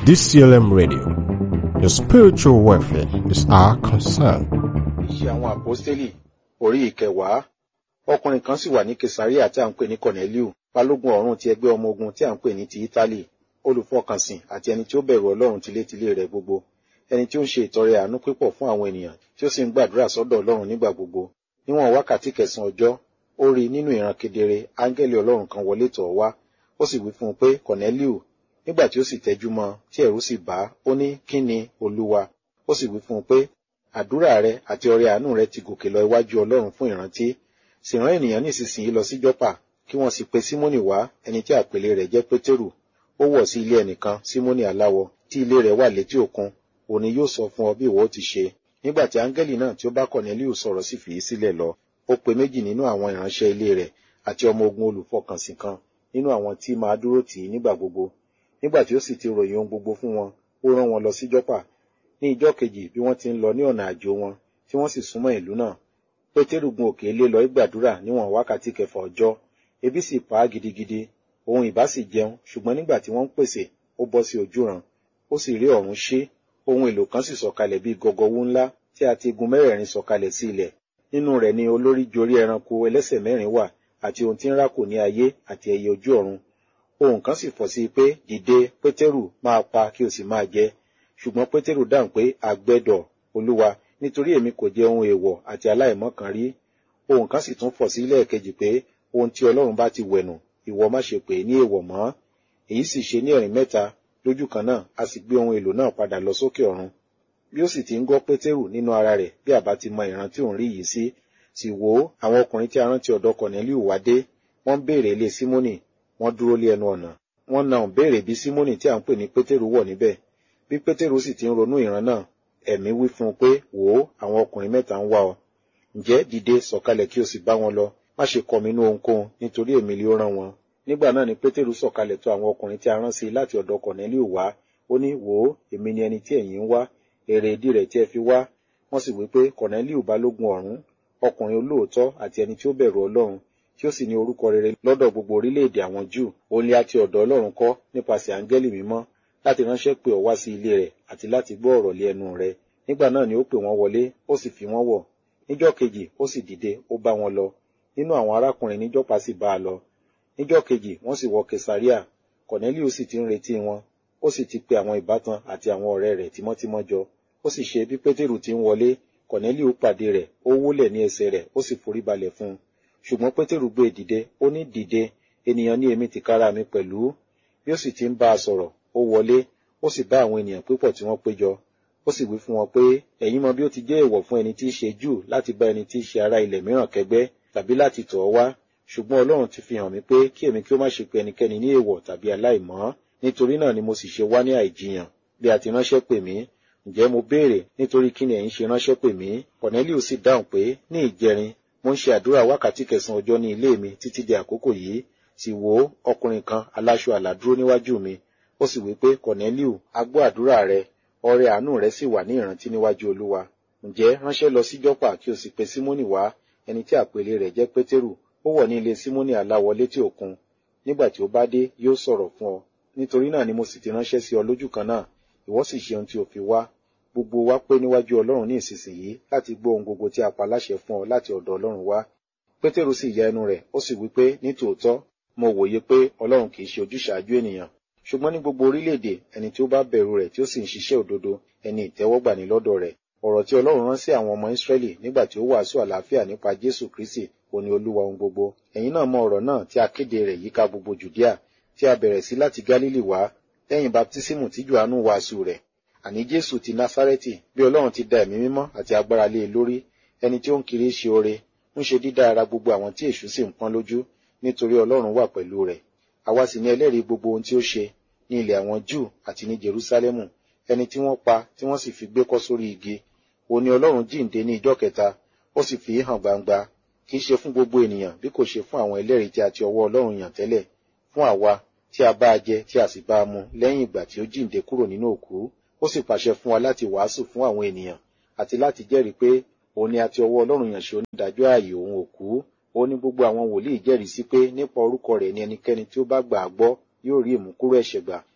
DCLM Radio. Your spiritual welfare is our concern. Iṣẹ́ àwọn àpọ́stélì orí ìkẹwàá. Ọkùnrin kan sì wà ní Kesaria tí a ń pè ní Corneliu, balógun ọ̀rún ti ẹgbẹ́ ọmọ ogun tí a ń pè ní ti Ítálì, olùfọkànsìn àti ẹni tí ó bẹ̀rù Ọlọ́run tilétilé rẹ̀ gbogbo, ẹni tí ó ń ṣe ìtọrẹ àánú pípọ̀ fún àwọn ènìyàn tí ó sì ń gbàdúrà sọ́dọ̀ Ọlọ́run nígbà gbogbo. Níwọ̀n wákàtí kẹsàn-án ọjọ́, ó rí nínú ìran kedere áńgẹ́lì Ọlọ́run kan wọlé tọ̀ ọ́ wá, ó sì wí fún un pé Corneliu, nígbà tí ó sì tẹjú mọ́ tí ẹ̀rù sì bà á, ó ní kí ni Olúwa? Ó sì wí fún un pé àdúrà rẹ àti ọrẹ àánú rẹ ti gòkè lọ iwájú Ọlọ́run fún ìrántí sì rán ènìyàn nísinsìnyí lọ sí Jọ́pà kí wọ́n sì pe Símónì wá ẹni tí àpèlé rẹ̀ jẹ́ Pétérù ó wọ̀ sí ilé ẹnìkan Símónì aláwọ tí ilé rẹ̀ wà létí òkun òní yóò sọ fún ọ bí ìwọ ó ti ṣe nígbà tí áńgẹ́lì náà tí ó bá Kọ̀nẹ́líù sọ̀rọ̀ sì fìí sílẹ̀ lọ ó pe méjì nínú àwọn ìránṣẹ́ ilé rẹ̀ àti ọmọ ogun olùfọkànsìn kan nínú àwọn tí máa dúró tì í nígbà gbogbo nígbà tí ó sì ti ròyìn ohun gbogbo fún wọn ó rán wọn lọ sí Jọ́pà ní ìjọ́ kejì bí wọ́n ti ń lọ ní ọ̀nà àjò wọn tí wọ́n sì súnmọ́ ìlú náà pétérù gun òkè lé lọ gbàdúrà níwọ̀n wákàtí kẹfà ọjọ́ ebi sì pa á gidigidi òun ìbá sì jẹun ṣùgbọ́n nígbà tí wọ́n ń pèsè ó bọ́ sí ojúran ó sì rí ọ̀run ṣí ohun èlò kan sì sọ̀kalẹ̀ bíi gọgọwú ńlá tí a ti gun mẹ́rẹ̀ẹ̀rin sọ̀kalẹ̀ sí ilẹ̀ nínú rẹ̀ ni olórí jorí ẹranko ẹlẹ́sẹ̀ mẹ́rin wà àti ohun tí ń rákò ní ayé àti ẹyẹ ojú ọ̀run ohun kan sì fọ̀ sí i pé dìde pétérù máa pa kí o sì máa jẹ ṣùgbọ́n pétérù dáhùn pé àgbẹ̀dọ̀ olúwa nítorí èmi kò jẹ ohun èèwọ̀ àti aláìmọ́ kan rí ohun kan sì tún fọ̀ sí lẹ́ẹ̀kejì pé ohun tí ọlọ́run bá ti wẹ̀nù ìwọ má ṣe pè é ní èèwọ̀ mọ́ èyí sì ṣe ní ẹ̀rín mẹ́ta lójú kan náà a sì gbé ohun èlò náà padà lọ sókè ọ̀run bí ó sì ti ń gbọ́ pétérù nínú ara rẹ̀ bí àbá ti mọ ìran tí òun rí yìí sí sì wò ó àwọn ọkùnrin tí a rántí ọ̀dọ̀ kọ̀nẹ́líù wá dé wọ́n béèrè ilé símónì wọ́n dúró lé ẹnu ọ̀nà wọ́n na òun béèrè bí símónì tí à ń pè ní pétérù wọ̀ níbẹ̀ bí pétérù sì ti ń ronú ìran náà ẹ̀mí wí fún un pé wò ó àwọn ọkùnrin mẹ́ta ń wá ọ ǹjẹ́ dìde sọ̀kalẹ̀ kí o sì bá wọn lọ má ṣe kọminú ohunkóhun nítorí èmi lè rán wọn nígbà náà ni pétérù sọ̀kalẹ̀ tó àwọn ọkùnrin tí a rán sí láti ọ̀dọ̀ kọ̀nẹ́líù wá ó ní wò ó èmi ni ẹni tí ẹ̀yin ń wá èrè ìdí rẹ̀ tí ẹ fi wá wọ́n sì wí pé kọ̀nẹ́líù balógun ọ̀rún ọkùnrin olóòótọ́ àti ẹni tí ó bẹ̀rù ọlọ́run tí ó sì ní orúkọ rere lọ́dọ̀ gbogbo orílẹ̀-èdè àwọn júù ó ní àti ọ̀dọ̀ ọlọ́run kọ́ nípasẹ̀ áńgẹ́lì mímọ́ láti ránṣẹ́ pé ọ wá sí ilé rẹ̀ àti láti gbọ́ ọ̀rọ̀ lé ẹnu rẹ̀ nígbà náà ni ó pè wọ́n wọlé ó sì fi wọ́n wọ̀ níjọ́ kejì ó sì dìde ó bá wọn lọ nínú àwọn arákùnrin níjọ́pa sì bá a lọ níjọ́ kejì wọ́n sì wọ kesaria kọ̀nẹ́líù sì ti ń retí wọn ó sì ti pe àwọn ìbátan àti àwọn ọ̀rẹ́ rẹ̀ tímọ́tímọ́ jọ ó sì ṣe bí pétérù ti ń wọlé kọ̀nẹ́líù pàdé rẹ̀ ó wólẹ̀ ní ẹsẹ̀ rẹ̀ ó sì forí balẹ̀ fún un ṣùgbọ́n pétérù gbé dìde ó ní dìde ènìyàn ní èmi tìkára mi pẹ̀lú bí ó sì ti ń bá a sọ̀rọ̀ ó wọlé ó sì bá àwọn ènìyàn púpọ̀ tí wọ́n péjọ ó sì wí fún wọn pé ẹ̀yin mọ bí ó ti jẹ́ èèwọ̀ fún ẹni tí í ṣe júù láti bá ẹni tí í ṣe ará ilẹ̀ mìíràn kẹgbẹ́ tàbí láti tọ̀ ọ́ wá ṣùgbọ́n ọlọ́run ti fi hàn mí pé kí èmi kí ó má ṣe pe ẹnikẹ́ni ní èèwọ̀ tàbí aláìmọ́ nítorí náà ni mo sì ṣe wá ní àìjiyàn bí a ti ránṣẹ́ pè mí ǹjẹ́ mo béèrè nítorí kí ni ẹ̀yin ṣe ránṣẹ́ pè mí Cornelius sì dáhùn pé ní ìjẹrin mo ń ṣe àdúrà wákàtí kẹsàn-án ọjọ́ ní ilé mi títí di àkókò yìí sì wò ó ọkùnrin kan aláṣọ àlà dúró níwájú mi ó sì wí pé Cornelius a gbọ́ àdúrà rẹ ọrẹ àánú rẹ sì wà ní ìrántí níwájú olúwa ǹjẹ́ ránṣẹ́ lọ sí jọ́pà kí o sì pe símónì wá ẹni tí àpèlé rẹ̀ jẹ́ pétérù ó wọ̀ ní ilé símónì aláwọ létí òkun nígbà tí ó bá dé yóò sọ̀rọ̀ fún ọ nítorí náà ni mo sì ti ránṣẹ́ sí ọ lójú kan náà ìwọ sì ṣe ohun tí o fi wá gbogbo wa pé níwájú ọlọ́run ní ìsinsìnyí láti gbọ́ ohun gbogbo tí a pa láṣẹ fún ọ láti ọ̀dọ̀ ọlọ́run wá pétérù sì ya ẹnu rẹ̀ ó sì wí pé ní tòótọ́ mo wòye pé ọlọ́run kì í ṣe ojúṣàájú ènìyàn ṣùgbọ́n ní gbogbo orílẹ̀-èdè ẹni tí ó bá bẹ̀rù rẹ̀ tí ó sì ń ṣiṣẹ́ òdodo ẹni ìtẹ́wọ́gbà ní lọ́dọ̀ rẹ̀ ọ̀rọ̀ tí ọlọ́run rán sí àwọn ọmọ ìsírẹ́lì nígbà tí ó wàásù àlàáfíà nípa jésù kristi ó ní olúwa ohun gbogbo ẹ̀yin náà mọ ọ̀rọ̀ náà tí a kéde rẹ̀ yíká gbogbo jùdíà tí a bẹ̀rẹ̀ sí láti gálílì wá lẹ́yìn baptísímù tí johannu wàásù rẹ̀ àní jésù ti násárẹ́tì bí ọlọ́run ti da ẹ̀mí mímọ́ àti agbára lé e lórí ẹni tí ó ń kiri ṣe oore ń ṣe dídá ara gbogbo àwọn tí èṣù sì ń pọ́n lójú nítorí ọlọ́run wà pẹ̀lú rẹ̀ àwa sì ní ẹlẹ́rìí gbogbo ohun tí ó ṣe ní ilẹ̀ àwọn júù àti ní jerúsálẹ́mù ẹni tí wọ́n pa tí wọ́n sì fi gbé kọ́ sórí igi òun ni ọlọ́run jíǹde ní ijọ́ kẹta ó sì fi hàn gbangba kì í ṣe fún gbogbo ènìyàn bí kò ṣe fún àwọn ẹlẹ́rìí tí a ti ọwọ́ ọlọ́run yàn tẹ́lẹ̀ fún àwa tí a bá a jẹ tí a sì bá a mu lẹ́yìn ìgbà tí ó jíǹde kúrò nínú òkú ó sì pàṣẹ fún wa láti wàásù fún àwọn ènìyàn àti láti jẹ́rìí pé òun ni a ti ọwọ́ ọlọ́run yàn ṣe onídàájọ́ ààyè òun òkú ó ní gbogbo àwọn wòlíì jẹ́rìí sí pé nípa orúkọ rẹ̀ ni ẹnikẹ́ni tí ó bá gbà á gbọ́ yóò rí ìmúkúrò ẹ̀ṣẹ̀ gbà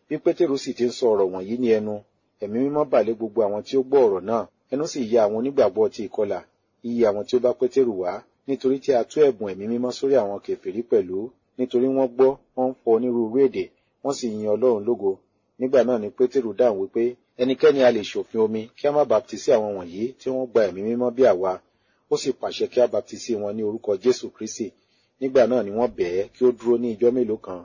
bí pétérù sì ti ń sọ ọ̀rọ̀ wọ̀nyí ní ẹnu ẹ̀mí mímọ́ bà lé gbogbo àwọn tí ó gbọ́ ọ̀rọ̀ náà ẹnu sì ya àwọn onígbàgbọ́ ti ìkọlà iye àwọn tí ó bá pétérù wá nítorí tí a tú ẹ̀bùn ẹ̀mí mímọ́ sórí àwọn kèfèrí pẹ̀lú nítorí wọ́n gbọ́ wọ́n ń fọ onírúurú èdè wọ́n sì yin ọlọ́run lógo nígbà náà ni pétérù dáhùn wípé ẹnikẹ́ni a lè ṣòfin omi kí a má baptisi àwọn wọ̀nyí tí wọ́n gba ẹ̀mí mímọ́ bí àwa ó sì pàṣẹ kí a baptisi wọn ní orúkọ jésù kristi nígbà náà ni wọ́n bẹ̀ ẹ́ kí ó dúró ní ijọ́ mélòó kan.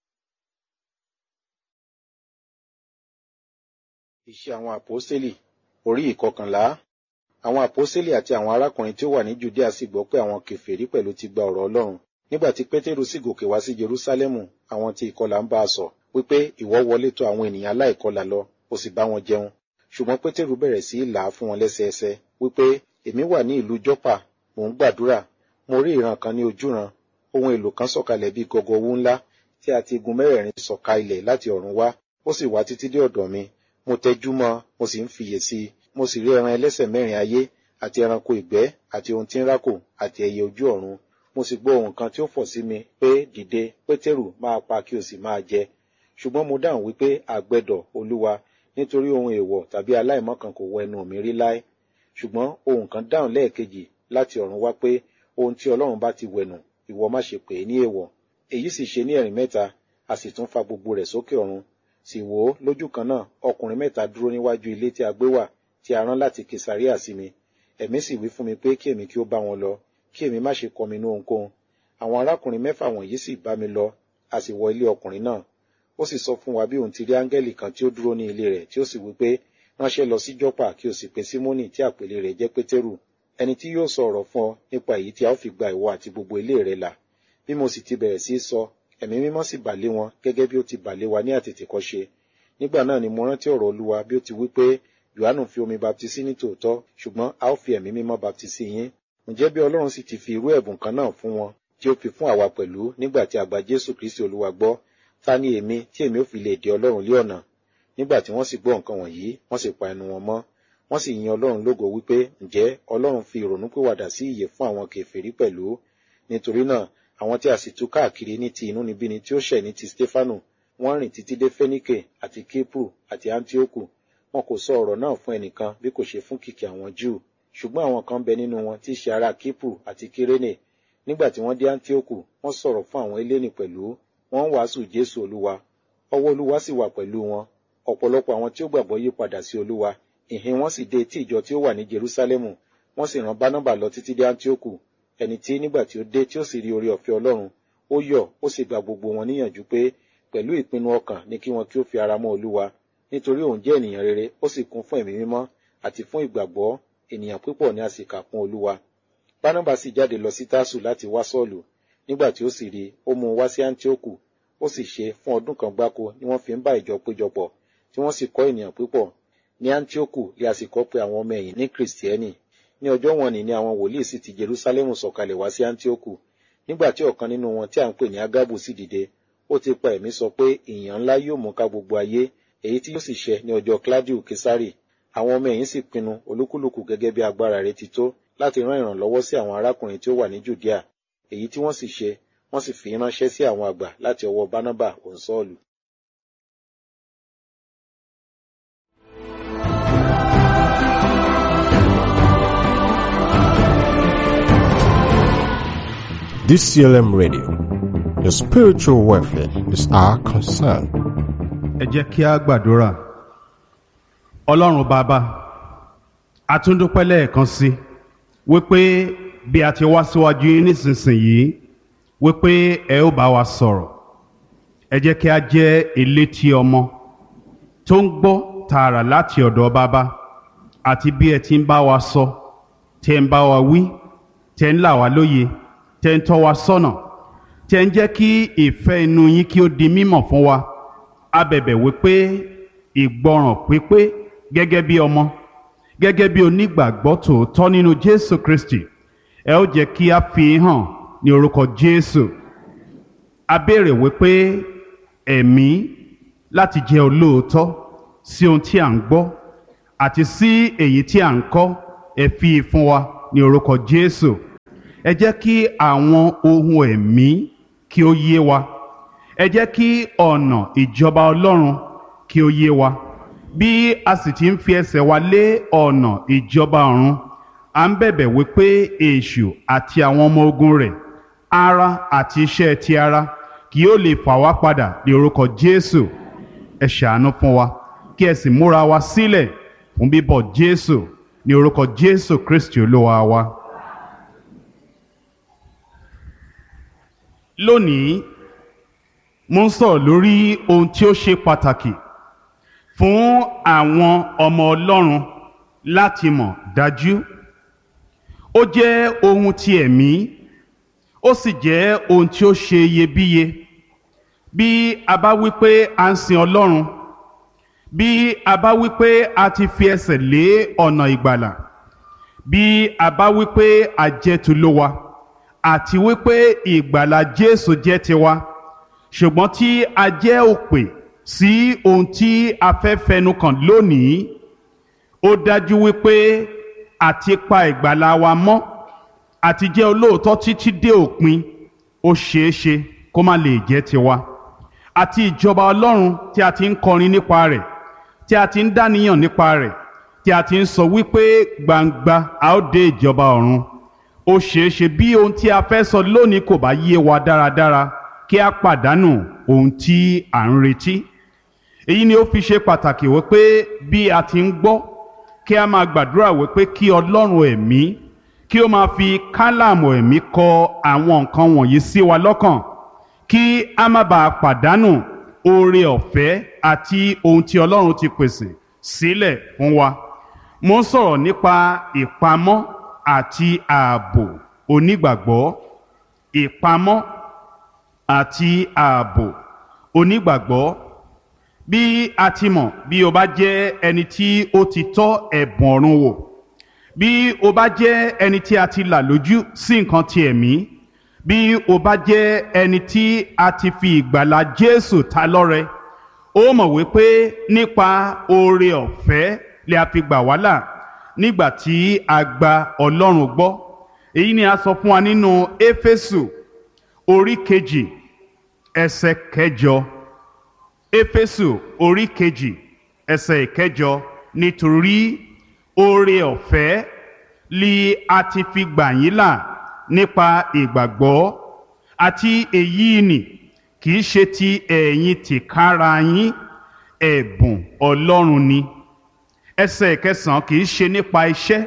iṣẹ́ àwọn àpọ́sítélì orí ìkọkànlá àwọn àpọ́sítélì àti àwọn arákùnrin tí ó wà ní judea sì gbọ́ pé àwọn kèfèrí pẹ̀lú ti gba ọ̀rọ̀ ọlọ́run nígbà tí pétérù sì gòkè wá sí jerúsálẹ́mù àwọn tí ìkọlà ń bá a sọ wípé ìwọ wọlé tọ̀ àwọn ènìyàn aláìkọlà lọ ó sì bá wọn jẹun ṣùgbọ́n pétérù bẹ̀rẹ̀ sí í là á fún wọn lẹ́sẹẹsẹ wípé èmi wà ní ìlú jọ́pà mò ń gbàdúrà mo rí ìran kan ní ojúran ohun èlò kan sọ̀kalẹ̀ bíi gọgọ owó ńlá tí a ti igun mẹ́rẹ̀ẹ̀rin sọ̀ka ilẹ̀ láti ọ̀run wá ó sì wá títí dé ọ̀dọ̀ mi mo tẹjú mọ́ mo sì ń fiyè sí i mo sì rí ẹran ẹlẹ́sẹ̀ mẹ́rin ayé àti ẹranko ìgbẹ́ àti ohun tí ń rákò àti ẹyẹ ojú ọ̀run mo sì gbọ́ ohun kan tí ó fọ̀ sí mi pé dìde pétérù máa pa kí o sì máa jẹ ṣùgbọ́n mo dáhùn wípé àgbẹ̀dọ̀ olúwa nítorí ohun èèwọ̀ tàbí aláìmọ́ kan kò wọ ẹnu mi rí láé ṣùgbọ́n ohun kan dáhùn lẹ́ẹ̀kejì láti ọ̀run wá pé ohun tí ọlọ́run bá ti wẹ̀nù ìwọ má ṣe pè é ní èèwọ̀ èyí sì ṣe ní ẹ̀rìn mẹ́ta a sì tún fa gbogbo rẹ̀ sókè ọ̀run sì wò ó lójú kan náà ọkùnrin mẹ́ta dúró níwájú ilé tí a gbé wà tí a rán láti kesaria sí mi ẹ̀mí sì wí fún mi pé kí èmi kí ó bá wọn lọ kí èmi má ṣe kọminú ohunkóhun àwọn arákùnrin mẹ́fà wọ̀nyí sì bá mi lọ a sì wọ ilé ọkùnrin náà ó sì sọ fún wa bí òun ti rí áńgẹ́lì kan tí ó dúró ní ilé rẹ̀ tí ó sì wí pé ránṣẹ́ lọ sí jọ́pà kí o sì pe símónì tí àpèlé rẹ̀ jẹ́ pétérù ẹni tí yóò sọ ọ̀rọ̀ fún ọ nípa èyí tí a ó fi gba ìwọ àti gbogbo ilé rẹ là bí mo sì ti bẹ̀rẹ̀ sí í sọ ẹ̀mí mímọ́ sì bà lé wọn gẹ́gẹ́ bí ó ti bà lé wa ní àtètèkọ́ṣe nígbà náà ni mo rántí ọ̀rọ̀ olúwa bí ó ti wí pé yohanu fi omi baptisi ní tòótọ́ ṣùgbọ́n a ó fi ẹ̀mí mímọ́ baptisi yín ǹjẹ́ bí ọlọ́run sì ti fi irú ẹ̀bùn kan náà fún wọn tí ó fi fún àwa pẹ̀lú nígbà tí a gba jésù kristi olúwa gbọ́ ta ni èmi tí èmi ò fi lè dè ọlọ́run lé ọ̀nà nígbà tí wọ́n sì gbọ́ nǹkan wọ̀nyí wọ́n sì pa ẹnu wọn mọ́ wọ́n sì yin ọlọ́run lógo wípé ǹjẹ́ ọlọ́run fi ìrònúpìwàdà sí ìyè fún àwọn kèfèrí pẹ̀lú nítorí náà àwọn tí a sì tú káàkiri ní ti inúnibíni tí ó ṣẹ̀ ní ti stefanu wọ́n rìn títí dé fẹ́níkè àti kípù àti antioku wọn kò sọ ọ̀rọ̀ náà fún ẹnìkan bí kò ṣe fún kìkì àwọn júù ṣùgbọ́n àwọn kan bẹ nínú wọn tí í ṣe ará kípù àti kírénè nígbà tí wọ́n dé antioku wọ́n sọ̀rọ̀ fún àwọn eléni pẹ̀lú wọ́n ń wàásù jésù olúwa ọwọ́ olúwa sì wà pẹ̀lú wọn ọ̀pọ̀lọpọ̀ àwọn tí ó gbàgbọ́ yí padà sí olúwa ìhìn wọn sì dé etí ìjọ tí ó wà ní jerúsálẹ́mù wọ́n sì rán bánábà lọ títí dé antioku ẹni tí nígbà tí ó dé tí ó sì rí oore ọ̀fẹ́ ọlọ́run ó yọ̀ ó sì gba gbogbo wọn níyànjú pé pẹ̀lú ìpinnu ọkàn ní kí wọn kí ó fi ara mọ́ olúwa nítorí òun jẹ́ ènìyàn rere ó sì kún fún ẹ̀mí mímọ́ àti fún ìgbàgbọ́ ènìyàn púpọ̀ ní a sì kà kún olúwa bánábà sì jáde lọ sí tásù láti wá sọ́ọ̀lù nígbà tí ó sì rí ó mú un wá sí antioku ó sì ṣe fún ọdún kan gbáko ni wọ́n fi ń bá ìjọ péjọpọ̀ tí wọ́n sì kọ́ ènìyàn púpọ̀ ní antioku lè a sì kọ́ pé àwọn ọmọ ẹ̀yìn ní kristiẹni ní ọjọ́ wọn ni ni àwọn wòlíì sì ti jerusalemu sọ̀kalẹ̀ wá sí antioku nígbà tí ọ̀kan nínú wọn tí à ń pè ní agabu sì dìde ó ti pa ẹ̀mí sọ pé ìyàn ńlá yóò mú ká gbogbo ayé èyí tí yóò sì ṣẹ ní ọjọ́ claudio kesari àwọn ọmọ ẹ̀yìn sì pinnu olúkúlùkù gẹ́gẹ́ bí agbára rẹ̀ ti tó láti rán ìrànlọ́wọ́ sí àwọn arákùnrin tí ó wà ní judea èyí tí wọ́n sì ṣe wọ́n sì fi ránṣẹ́ sí àwọn àgbà láti ọwọ́ bánábà òǹsọ́ọ̀lù. DCLM Radio. Your spiritual welfare is our concern. ẹ jẹ́ kí a gbàdúrà ọlọ́run bàbá a tún dúpẹ́ lẹ́ẹ̀kan sí wípé bí a ti wá síwájú yín nísinsìnyí wípé ẹ ó bá wa sọ̀rọ̀ ẹ jẹ́ kí a jẹ́ elétí ọmọ tó ń gbọ́ tààrà láti ọ̀dọ̀ bàbá àti bí ẹ ti ń bá wa sọ tẹ́ ń bá wa wí tẹ́ ń là wá lóye tẹ́ ń tọ́ wa sọ́nà tẹ́ ń jẹ́ kí ìfẹ́ inú yín kí ó di mímọ̀ fún wa a bẹ̀bẹ̀ wípé ìgbọràn pípé gẹ́gẹ́ bí ọmọ gẹ́gẹ́ bí onígbàgbọ́ tòótọ́ nínú Jésù Kristi ẹ ó jẹ́ kí a fi hàn ní orúkọ Jésù a béèrè wípé ẹ̀mí láti jẹ́ olóòótọ́ sí ohun tí à ń gbọ́ àti sí èyí tí à ń kọ́ ẹ fi fún wa ní orúkọ Jésù ẹ jẹ́ kí àwọn ohun ẹ̀mí kí ó yé wa ẹ jẹ́ kí ọ̀nà ìjọba Ọlọ́run kí ó yé wa bí a sì ti ń fi ẹsẹ̀ wa lé ọ̀nà ìjọba ọ̀run à ń bẹ̀bẹ̀ wípé èṣù àti àwọn ọmọ ogun rẹ̀ ara àti iṣẹ́ ti ara kì yóò lè fà wá padà ní orúkọ Jésù ẹ ṣàánú fún wa kí ẹ sì múra wa sílẹ̀ fún bíbọ̀ Jésù ní orúkọ Jésù Kristi Olúwa wa. lónìí mo ń sọ̀rọ̀ lórí ohun tí ó ṣe pàtàkì fún àwọn ọmọ Ọlọ́run láti mọ̀ dájú ó jẹ́ ohun ti ẹ̀mí ó sì jẹ́ ohun tí ó ṣe iyebíye bí a bá wí pé a ń sin Ọlọ́run bí a bá wí pé a ti fi ẹsẹ̀ lé ọ̀nà ìgbàlà bí a bá wí pé a jẹ́ tulówa àti wípé ìgbàlà Jésù jẹ́ tiwa ṣùgbọ́n tí a jẹ́ òpè sí ohun tí a fẹ́ fẹnu kàn lónìí ó dájú wípé àti pa ìgbàlà wa mọ́ àti jẹ́ olóòótọ́ títí dé òpin ó ṣeé ṣe kó má lè jẹ́ tiwa àti ìjọba Ọlọ́run tí a ti ń kọrin nípa rẹ̀ tí a ti ń dáníyàn nípa rẹ̀ tí a ti ń sọ wípé gbangba a ó dé ìjọba ọ̀run ó ṣeé ṣe bí ohun tí a fẹ́ sọ lónìí kò bá yé wa dáradára kí a pàdánù ohun tí à ń retí èyí ni ó fi ṣe pàtàkì wípé bí a ti ń gbọ́ kí a máa gbàdúrà wípé kí Ọlọ́run ẹ̀mí kí ó máa fi kálàmù ẹ̀mí kọ àwọn nǹkan wọ̀nyí sí wa lọ́kàn kí a má bàa pàdánù oore ọ̀fẹ́ àti ohun tí Ọlọ́run ti pèsè sílẹ̀ fún wa mo ń sọ̀rọ̀ nípa ìpamọ́ àti ààbò onígbàgbọ́ ìpamọ́ àti ààbò onígbàgbọ́ bí a ti mọ̀ bí o bá jẹ́ ẹni tí ó ti tọ́ ẹ̀bùn ọ̀run wò bí o bá jẹ́ ẹni tí a ti là lójú sí nǹkan ti ẹ̀mí bí o bá jẹ́ ẹni tí a ti fi ìgbàlà Jésù ta lọ́rẹ ó mọ̀ wípé nípa oore ọ̀fẹ́ lè a fi gbà wá là nígbà tí a gba Ọlọ́run gbọ́ èyí ni a sọ fún wa nínú Éfésù orí kejì ẹsẹ̀ kẹjọ Éfésù orí kejì ẹsẹ̀ kẹjọ nítorí oore ọ̀fẹ́ li a ti fi gbà yín là nípa ìgbàgbọ́ àti èyí nì kì í ṣe ti ẹ̀yin tìkára yín ẹ̀bùn Ọlọ́run ni ẹsẹ̀ kẹsàn-án kì í ṣe nípa iṣẹ́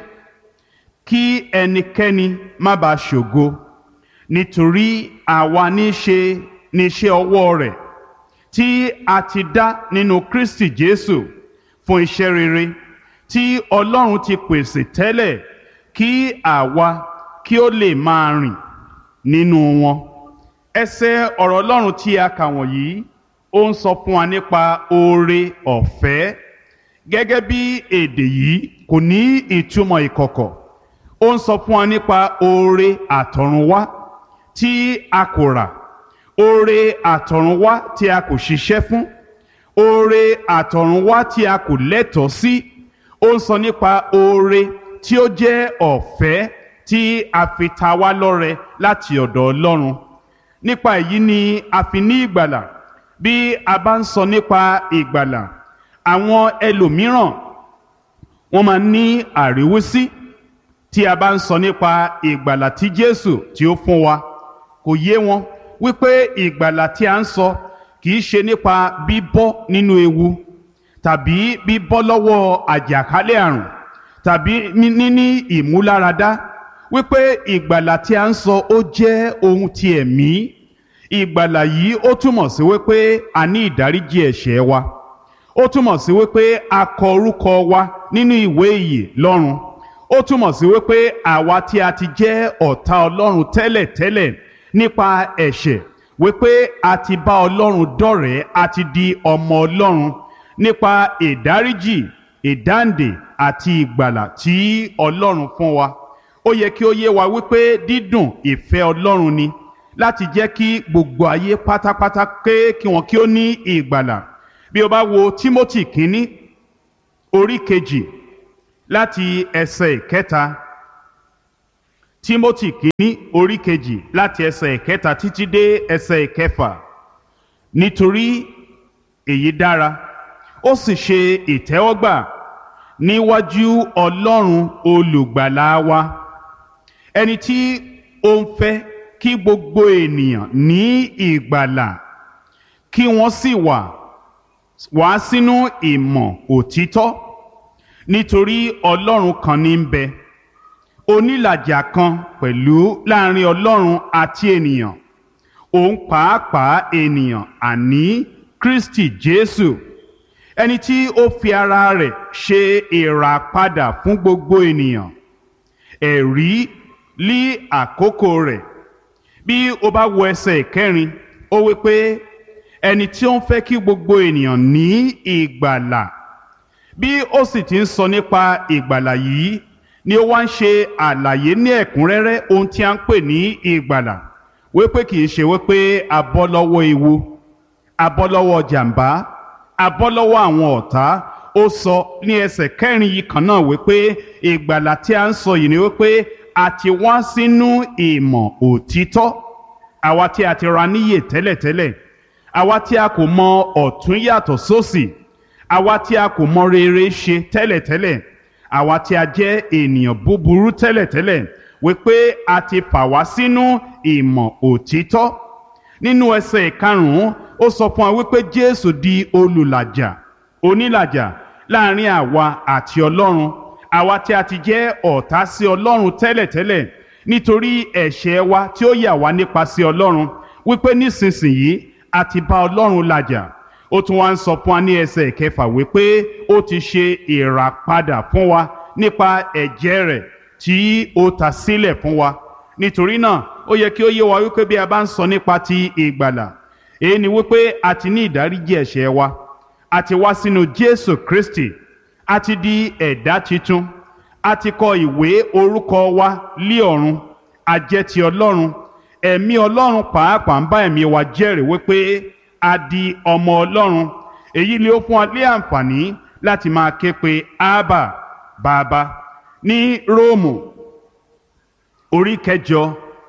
kí ẹnikẹ́ni má bàa ṣògo nítorí àwa ní ṣe ní iṣẹ́ ọwọ́ rẹ̀ tí a ti dá nínú Kristi Jésù fún iṣẹ́ rere tí Ọlọ́run ti pèsè tẹ́lẹ̀ kí àwa kí ó lè máa rìn nínú wọn. ẹsẹ̀ ọ̀rọ̀ Ọlọ́run tí a kà wọ̀nyí ó ń sọ fún wa nípa oore ọ̀fẹ́ gẹ́gẹ́ bí èdè yìí kò ní ìtumọ̀ ìkọ̀kọ̀ ó ń sọ fún wa nípa oore àtọ̀runwá tí a kò rà oore àtọ̀runwá tí a kò ṣiṣẹ́ fún oore àtọ̀runwá tí a kò lẹ́tọ̀ọ́ sí ó ń sọ nípa oore tí ó jẹ́ ọ̀fẹ́ tí a fi ta wá lọ́rẹ láti ọ̀dọ̀ Ọlọ́run nípa èyí ni a fi ní ìgbàlà bí a bá ń sọ nípa ìgbàlà àwọn ẹlòmíràn wọ́n máa ní àríwísí tí a bá ń sọ nípa ìgbàlà tí Jésù tí ó fún wa kò yé wọn wípé ìgbàlà tí a ń sọ kì í ṣe nípa bíbọ́ nínú ewu tàbí bíbọ́ lọ́wọ́ àjàkálẹ̀ àrùn tàbí níní ìmúláradá wípé ìgbàlà tí a ń sọ ó jẹ́ ohun ti ẹ̀mí ìgbàlà yìí ó túmọ̀ sí wípé a ní ìdáríjì ẹ̀ṣẹ̀ wa ó túmọ̀ sí wípé a kọ orúkọ wa nínú ìwé ìyè lọ́run ó túmọ̀ sí wípé àwa tí a ti jẹ́ ọ̀tá ọlọ́run tẹ́lẹ̀tẹ́lẹ̀ nípa ẹ̀ṣẹ̀ wípé a ti bá ọlọ́run dọ̀rẹ́ a ti di ọmọ ọlọ́run nípa ìdáríjì ìdáǹdè àti ìgbàlà tí ọlọ́run fún wa ó yẹ kí ó yé wa wípé dídùn ìfẹ́ ọlọ́run ni láti jẹ́ kí gbogbo ayé pátápátá ké kí wọn kí ó ní ìgbàlà bí o bá wo Timothy kínní orí kejì láti ẹsẹ̀ ìkẹta Timothy kínní orí kejì láti ẹsẹ̀ ìkẹta títí dé ẹsẹ̀ ìkẹfà nítorí èyí dára ó sì ṣe ìtẹ́wọ́gbà níwájú ọlọ́run olùgbàlà wa ẹni tí ó ń fẹ́ kí gbogbo ènìyàn ní ìgbàlà kí wọ́n sì wà wá sínú ìmọ̀ òtítọ́ nítorí ọlọ́run kan ní ń bẹ onílàjà kan pẹ̀lú láàrin ọlọ́run àti ènìyàn òun pàápàá ènìyàn àní kristi jésù ẹni tí ó fi ara rẹ̀ ṣe ìràpadà fún gbogbo ènìyàn ẹ̀rí lí àkókò rẹ̀ bí o bá wo ẹsẹ̀ ìkẹrin ó wí pé ẹni tí ó ń fẹ́ kí gbogbo ènìyàn ní ìgbàlà bí ó sì ti ń sọ nípa ìgbàlà yìí ni ó wá ń ṣe àlàyé ní ẹ̀kúnrẹ́rẹ́ ohun tí a ń pè ní ìgbàlà wípé kì í ṣe wípé a bọ́ lọ́wọ́ ewu a bọ́ lọ́wọ́ jàǹbá a bọ́ lọ́wọ́ àwọn ọ̀tá ó sọ ní ẹsẹ̀ kẹrin yìí kan náà wípé ìgbàlà tí a ń sọ yìí ni wípé a ti wá sínú ìmọ̀ òtítọ́ àwa tí a ti ra níyè tẹ́lẹ̀tẹ́lẹ̀ àwa tí a kò mọ ọ̀tún yàtọ̀ sósì àwa tí a kò mọ rere ṣe tẹ́lẹ̀tẹ́lẹ̀ àwa tí a jẹ́ ènìyàn búburú tẹ́lẹ̀tẹ́lẹ̀ wípé a ti fà wá sínú ìmọ̀ òtítọ́ nínú ẹsẹ̀ ìkarùn-ún ó sọ fún wa wípé Jésù di olùlàjà onílàjà láàrin àwa àti Ọlọ́run àwa tí a ti jẹ́ ọ̀tá sí Ọlọ́run tẹ́lẹ̀tẹ́lẹ̀ nítorí ẹ̀ṣẹ̀ wa tí ó yà wá nípa sí Ọlọ́run wípé nísinsìnyí a ti bá Ọlọ́run làjà ó tún wá ń sọ fún wa ní ẹsẹ̀ ìkẹfà wípé ó ti ṣe ìràpadà fún wa nípa ẹ̀jẹ̀ rẹ̀ tí ó ta sílẹ̀ fún wa nítorí náà ó yẹ kí ó yé wa wípé bí a bá ń sọ nípa ti ìgbàlà èyí ni wípé a ti ní ìdáríjì ẹ̀ṣẹ̀ wa a ti wá sínú Jésù Kristi a ti di ẹ̀dá tuntun a ti kọ ìwé orúkọ wa lé ọ̀run a jẹ́ ti Ọlọ́run ẹ̀mí Ọlọ́run pàápàá ń bá ẹ̀mí wa jẹ́rìí wípé a di ọmọ Ọlọ́run èyí ni ó fún wa lé àǹfààní láti máa ké pe Ábà bàbá ní Róòmù orí kẹjọ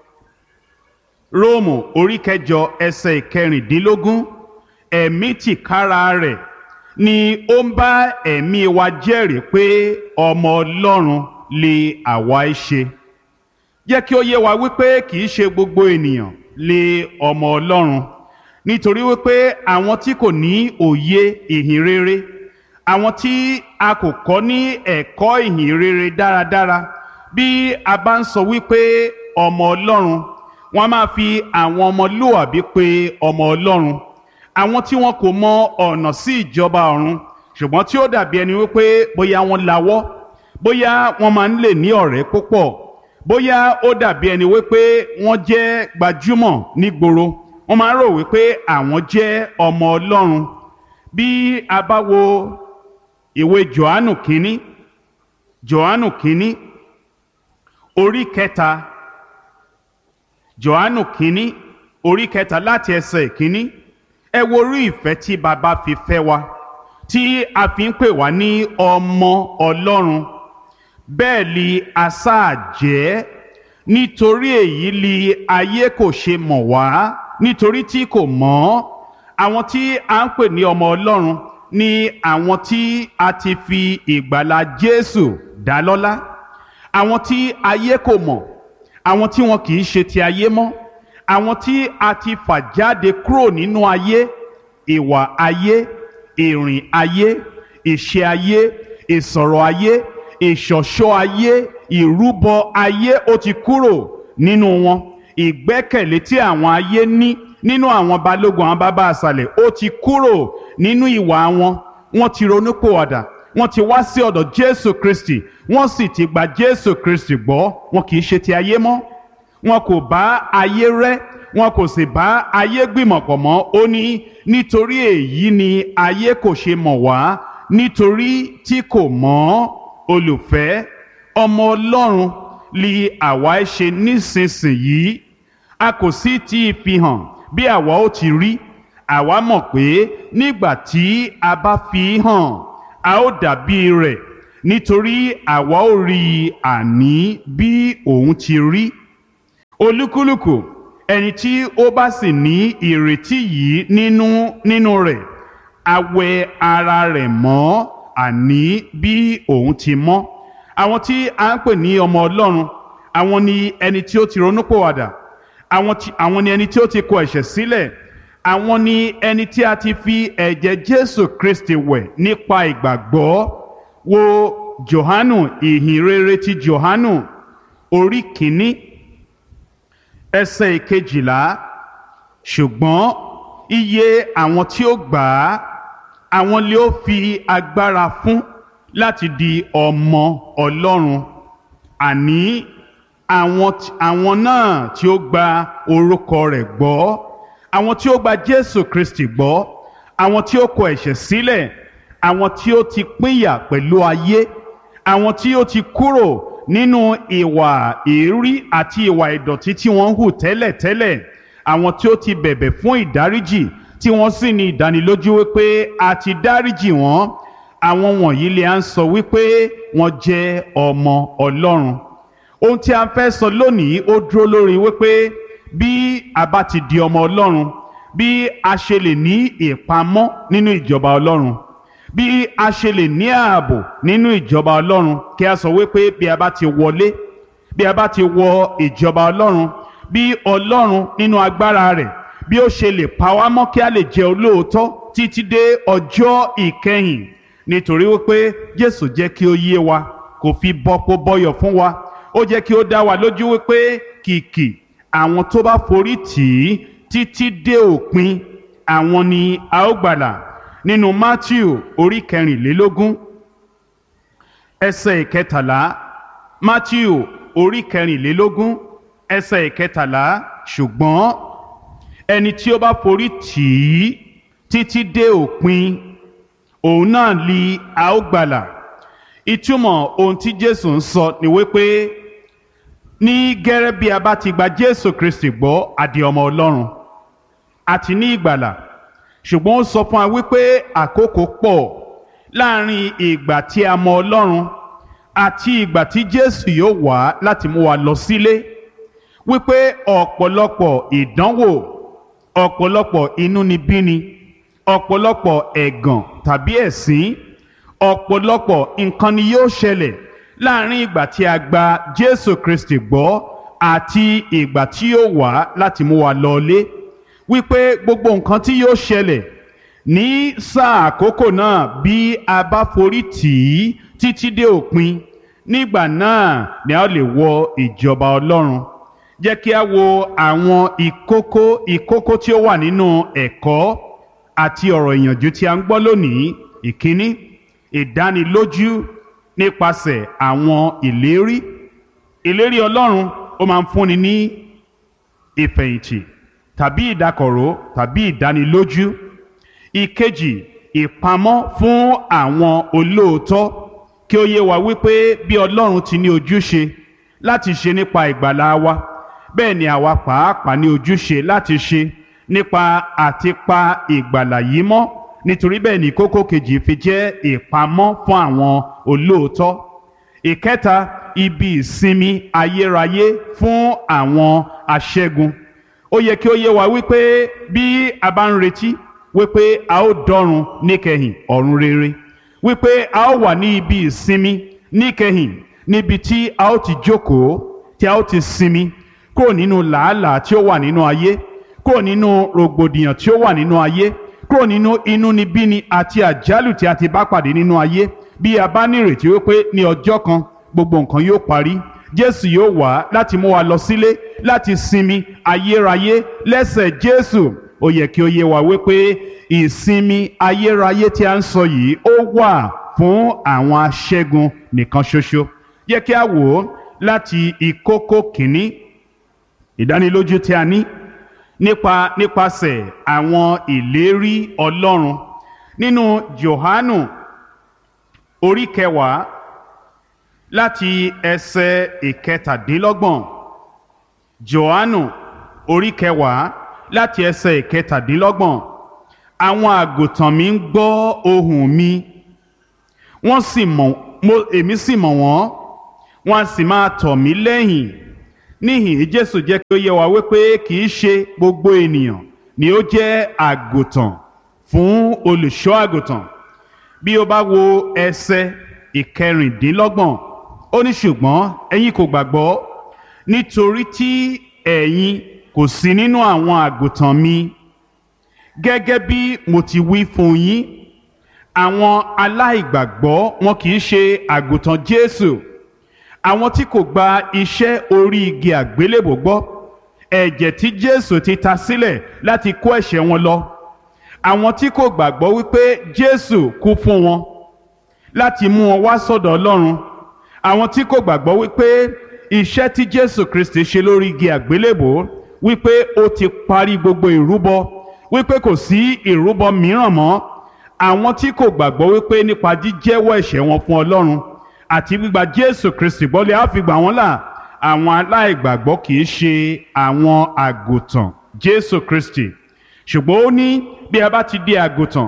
Róòmù orí kẹjọ ẹsẹ̀ ìkẹrìndínlógún ẹ̀mí tìkára rẹ̀ ni ó ń bá ẹ̀mí wa jẹ́rìí pé ọmọ Ọlọ́run lè àwa ẹ ṣe jẹ́ kí ó yé wa wípé kì í ṣe gbogbo ènìyàn lè ọmọ Ọlọ́run nítorí wípé àwọn tí kò ní òye ìhìn rere àwọn tí a kò kọ́ ní ẹ̀kọ́ ìhìn rere dáradára bí a bá ń sọ wípé ọmọ Ọlọ́run wọ́n máa fi àwọn ọmọlúwàbí pé ọmọ Ọlọ́run àwọn tí wọn kò mọ ọ̀nà sí ìjọba ọ̀run ṣùgbọ́n tí ó dàbí ẹni wípé bóyá wọ́n lawọ́ bóyá wọ́n máa ń lè ní ọ̀rẹ́ púpọ̀ bóyá ó dàbí ẹni wípé wọ́n jẹ́ gbajúmọ̀ nígboro wọ́n máa ń rò wípé àwọn jẹ́ ọmọ Ọlọ́run bí a bá wo ìwé Jòhánù kínní Jòhánù kínní orí kẹta Jòhánù kínní orí kẹta láti ẹsẹ̀ kínní ẹ wo orí ìfẹ́ tí baba fi fẹ́ wa tí a fi ń pè wá ní ọmọ Ọlọ́run bẹ́ẹ̀ li asáà jẹ́ nítorí èyí li ayé kò ṣe mọ̀ wá nítorí tí kò mọ̀ àwọn tí a ń pè ní ọmọ Ọlọ́run ni àwọn tí a ti fi ìgbàlà Jésù dá lọ́lá àwọn tí ayé kò mọ̀ àwọn tí wọn kì í ṣe ti ayé mọ́ àwọn tí a ti fà jáde kúrò nínú ayé ìwà ayé ìrìn ayé ìṣe ayé ìsọ̀rọ̀ ayé ìṣọ̀ṣọ́ ayé ìrúbọ ayé ó ti kúrò nínú wọn ìgbẹ́kẹ̀lé tí àwọn ayé ní nínú àwọn balógun àwọn bàbá àṣàlẹ̀ ó ti kúrò nínú ìwà wọn wọ́n ti ronúpìwàdà wọ́n ti wá sí ọ̀dọ̀ Jésù Kristi wọ́n sì ti gba Jésù Kristi gbọ́ wọn kì í ṣe ti ayé mọ́ wọn kò bá ayé rẹ́ wọn kò sì bá ayé gbìmọ̀pọ̀ mọ́ ó ní nítorí èyí ni ayé kò ṣe mọ̀ wá nítorí tí kò mọ̀ olùfẹ́ ọmọ Ọlọ́run li àwa ẹ ṣe nísinsìnyí a kò sì tí ì fi hàn bí àwa ó ti rí àwa mọ̀ pé nígbà tí a bá fi hàn a ó dàbí rẹ̀ nítorí àwa ó rí i àní bí òun ti rí olúkúlùkù ẹni tí ó bá sì ní ìrètí yìí nínú nínú rẹ̀ a wẹ ara rẹ̀ mọ́ àní bí òun ti mọ́ àwọn tí a ń pè ní ọmọ ọlọ́run àwọn ni ẹni tí ó ti ronúpòwàdà àwọn tí- àwọn ni ẹni tí ó ti kọ ẹ̀ṣẹ̀ sílẹ̀ àwọn ni ẹni tí a ti fi ẹ̀jẹ̀ jésù kristi wẹ̀ nípa ìgbàgbọ́ wo johanu ìhìnrere ti johanu orí kìíní ẹsẹ̀ ìkejìlá ṣùgbọ́n iye àwọn tí ó gbà á àwọn lè ó fi agbára fún láti di ọmọ ọlọ́run àní àwọn tí- àwọn náà tí ó gba orúkọ rẹ̀ gbọ́ àwọn tí ó gba jésù kristi gbọ́ àwọn tí ó kọ ẹ̀ṣẹ̀ sílẹ̀ àwọn tí ó ti pínyà pẹ̀lú ayé àwọn tí ó ti kúrò nínú ìwà èérí àti ìwà ìdọ̀tí tí wọ́n ń hù tẹ́lẹ̀tẹ́lẹ̀ àwọn tí ó ti bẹ̀bẹ̀ fún ìdáríjì tí wọ́n sì ní ìdánilójú wípé a ti dáríjì wọ́n àwọn wọ̀nyí lè à ń sọ wípé wọ́n jẹ́ ọmọ ọlọ́run ohun tí a fẹ́ sọ lónìí ó dúró lórí wípé bí a bá ti di ọmọ ọlọ́run bí a ṣe lè ní ìpamọ́ nínú ìjọba ọlọ́run bí a ṣe lè ní ààbò nínú ìjọba ọlọ́run kí a sọ wípé bí a bá ti wọlé bí a bá ti wọ ìjọba ọlọ́run bí ọlọ́run nínú agbára rẹ̀ bí ó ṣe lè pa wá mọ́ kí a lè jẹ́ olóòótọ́ títí dé ọjọ́ ìkẹyìn nítorí wípé jésù jẹ́ kí ó yé wa kò fi bọ́pọ̀ bọ́yọ̀ fún wa ó jẹ́ kí ó dá wa lójú wípé kìkì àwọn tó bá forí tì í títí dé òpin àwọn ni a ó gbàlà nínú matthew orí kẹrìnlélógún ẹsẹ̀ ìkẹtàlá matthew orí kẹrìnlélógún ẹsẹ̀ ìkẹtàlá ṣùgbọ́n ẹni tí ó bá forí tì í títí dé òpin òun náà li a ó gbàlà ìtumọ̀ ohun tí jésù ń sọ ni wípé ní gẹ́rẹ́ bí a bá ti gba jésù kristi gbọ́ àdì ọmọ ọlọ́run àti ní ìgbàlà ṣùgbọ́n ó sọ fún wa wípé àkókò pọ̀ láàrin ìgbà tí a mọ ọlọ́run àti ìgbà tí jésù yóò wá láti mú wa lọ sílé wípé ọ̀pọ̀lọpọ̀ ìdánwò ọ̀pọ̀lọpọ̀ inúnibíni ọ̀pọ̀lọpọ̀ ẹ̀gàn tàbí ẹ̀sín ọ̀pọ̀lọpọ̀ nǹkan ni yóò ṣẹlẹ̀ láàrin ìgbà tí a gba jésù kristi gbọ́ àti ìgbà tí yóò wá láti mú wa lọlé wípé gbogbo nǹkan tí yóò ṣẹlẹ̀ ní sáà àkókò náà bí a bá forí tì í títí dé òpin nígbà náà ni a lè wọ ìjọba ọlọ́run jẹ́ kí a wo àwọn ìkókó ìkókó tí ó wà nínú ẹ̀kọ́ àti ọ̀rọ̀ ìyànjú tí a ń gbọ́ lónìí ìkíní ìdánilójú nípasẹ̀ àwọn ìlérí ìlérí ọlọ́run ó máa ń fúnni ní ìfẹ̀yìntì tàbí ìdákọ̀ró tàbí ìdánilójú ìkejì ìpamọ́ fún àwọn olóòótọ́ kí ó yé wa wípé bí ọlọ́run ti ní ojúṣe láti ṣe nípa ìgbàlá wa bẹ́ẹ̀ ni àwa pàápàá ní ojúṣe láti ṣe nípa àti pa ìgbàlà yìí mọ́ nítorí bẹ́ẹ̀ ni kókó kejì fi jẹ́ ìpamọ́ fún àwọn olóòótọ́ ìkẹta ibi ìsinmi ayérayé fún àwọn aṣẹ́gun ó yẹ kí ó yé wa wípé bí a bá ń retí wípé a ó dọ́run níkẹyìn ọ̀run rere wípé a ó wà ní ibi ìsinmi níkẹyìn níbi tí a ó ti jókòó tí a ó ti sinmi kúrò nínú làálàá tí ó wà nínú ayé kúrò nínú rògbòdìyàn tí ó wà nínú ayé kúrò nínú inúnibíni àti àjálù tí a ti bá pàdé nínú ayé bí a bá nírètí wípé ní ọjọ́ kan gbogbo nǹkan yóò parí jésù yóò wá láti mú wa lọ sílé láti sinmi ayérayé lẹ́sẹ̀ jésù ó yẹ kí ó yé wa wípé ìsinmi ayérayé tí a ń sọ yìí ó wà fún àwọn aṣẹ́gun nìkan ṣoṣo yẹ kí a wò ó láti ìkókó kìíní ìdánilójú tí a ní nípa nípasẹ̀ àwọn ìlérí ọlọ́run nínú johanu orí kẹwàá láti ẹsẹ̀ ìkẹtàdínlọ́gbọ̀n johanu orí kẹwàá láti ẹsẹ̀ ìkẹtàdínlọ́gbọ̀n àwọn àgùntàn mi ń gbọ́ ohùn mi wọ́n sì mọ̀ mo èmi sì mọ̀ wọ́n wọ́n á sì máa tọ̀ mí lẹ́yìn níhìn jésù jẹ́ kí ó yé wa wípé kì í ṣe gbogbo ènìyàn ni ó jẹ́ àgùntàn fún olùṣọ́ àgùntàn bí o bá wo ẹsẹ̀ ìkẹrìndínlọ́gbọ̀n ó ní ṣùgbọ́n ẹ̀yin kò gbàgbọ́ nítorí tí ẹ̀yin kò sí nínú àwọn àgùntàn mi gẹ́gẹ́ bí mo ti wí fún yín àwọn aláìgbàgbọ́ wọn kì í ṣe àgùntàn Jésù àwọn tí kò gba iṣẹ́ orí igi àgbélébò gbọ́ ẹ̀jẹ̀ tí Jésù ti ta sílẹ̀ láti kó ẹ̀ṣẹ̀ wọn lọ àwọn tí kò gbàgbọ́ wípé Jésù kú fún wọn láti mú wọn wá sọ́dọ̀ Ọlọ́run àwọn tí kò gbàgbọ́ wípé iṣẹ́ tí Jésù Kristi ṣe lórí igi àgbélébò wípé ó ti parí gbogbo ìrúbọ wípé kò sí ìrúbọ mìíràn mọ́ àwọn tí kò gbàgbọ́ wípé nípa jíjẹ́wọ́ ẹ̀ṣẹ̀ wọn fún Ọlọ́run àti gbígba Jésù Kristi gbọ́ lè á fi gbà wọ́n là àwọn aláìgbàgbọ́ kì í ṣe àwọn àgùntàn Jésù Kristi ṣùgbọ́n ó ní bí a bá ti di àgùntàn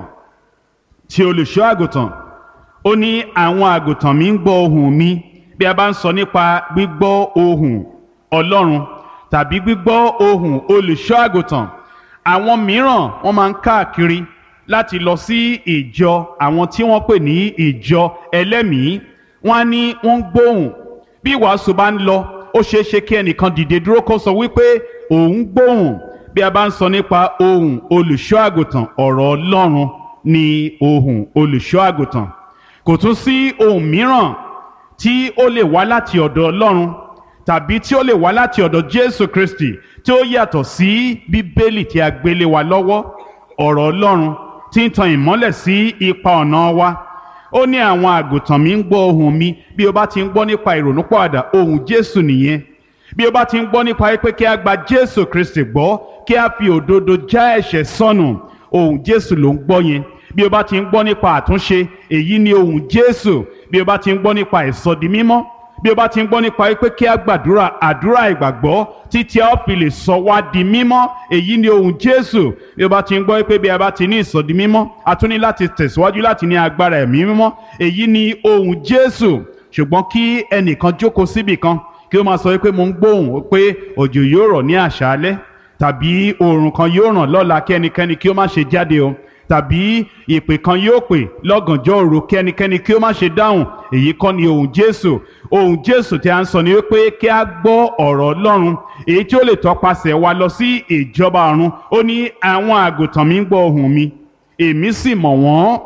tí olùṣọ́ àgùntàn ó ní àwọn àgùntàn mi ń gbọ́ ohùn mi bí a bá ń sọ nípa gbígbọ́ ohùn Ọlọ́run tàbí gbígbọ́ ohùn olùṣọ́ àgùntàn àwọn mìíràn wọ́n máa ń káàkiri láti lọ sí ìjọ àwọn tí wọ́n pè ní ìjọ ẹlẹ́mìí wọ́n á ní wọ́n ń gbóhùn bí ìwàásù bá ń lọ ó ṣeé ṣe kí ẹnìkan dìde dúró kó sọ wípé òun gbóhùn bí a bá ń sọ nípa ohùn olùṣọ́ àgùntàn ọ̀rọ̀ Ọlọ́run ni ohùn olùṣọ́ àgùntàn kò tún sí ohùn mìíràn tí ó lè wá láti ọ̀dọ̀ Ọlọ́run tàbí tí ó lè wá láti ọ̀dọ̀ Jésù Kristi tí ó yàtọ̀ sí Bíbélì tí a gbélé wa lọ́wọ́ ọ̀rọ̀ Ọlọ́run tí ń tan ìmọ́lẹ̀ sí ipa ọ̀nà wa ó ní àwọn àgùntàn mi ń gbọ́ ohùn mi bí o bá ti ń gbọ́ nípa ìrònúpọ̀àdà ohùn Jésù nìyẹn bí o bá ti ń gbọ́ nípa pé kí a gba Jésù Kristi gbọ́ kí a fi òdodo já ẹ̀ṣẹ̀ sọnù ohùn Jésù ló ń gbọ́ yẹn bí o bá ti ń gbọ́ nípa àtúnṣe èyí ni ohùn Jésù bí o bá ti ń gbọ́ nípa ìsọdi mímọ́ bí o bá ti ń gbọ́ nípa pé kí a gbàdúrà àdúrà ìgbàgbọ́ títí a ó fi lè sọ wá di mímọ́ èyí ni ohùn Jésù bí o bá ti ń gbọ́ pé bí a bá ti ní ìsọdi mímọ́ a tún ní láti tẹ̀síwájú láti ní agbára ẹ̀mí mímọ́ èyí ni ohùn Jésù ṣùgbọ́n kí ẹnìkan jókòó síbì kan kí ó máa sọ pé mo ń gbóhùn pé òjò yóò rọ̀ ní àṣálẹ́ tàbí oòrùn kan yóò ràn lọ́la kí ẹnikẹ́ni kí ó má ṣe jáde o tàbí ìpè kan yóò pè lọ́gànjọ́ òru kí ẹnikẹ́ni kí ó má ṣe dáhùn èyí kọ́ ni ohùn Jésù ohùn Jésù tí a ń sọ ni wípé kí a gbọ́ ọ̀rọ̀ Ọlọ́run èyí tí ó lè tọpasẹ̀ wa lọ sí ìjọba ọ̀run ó ní àwọn àgùntàn mi ń gbọ́ ohùn mi èmi sì mọ̀ wọ́n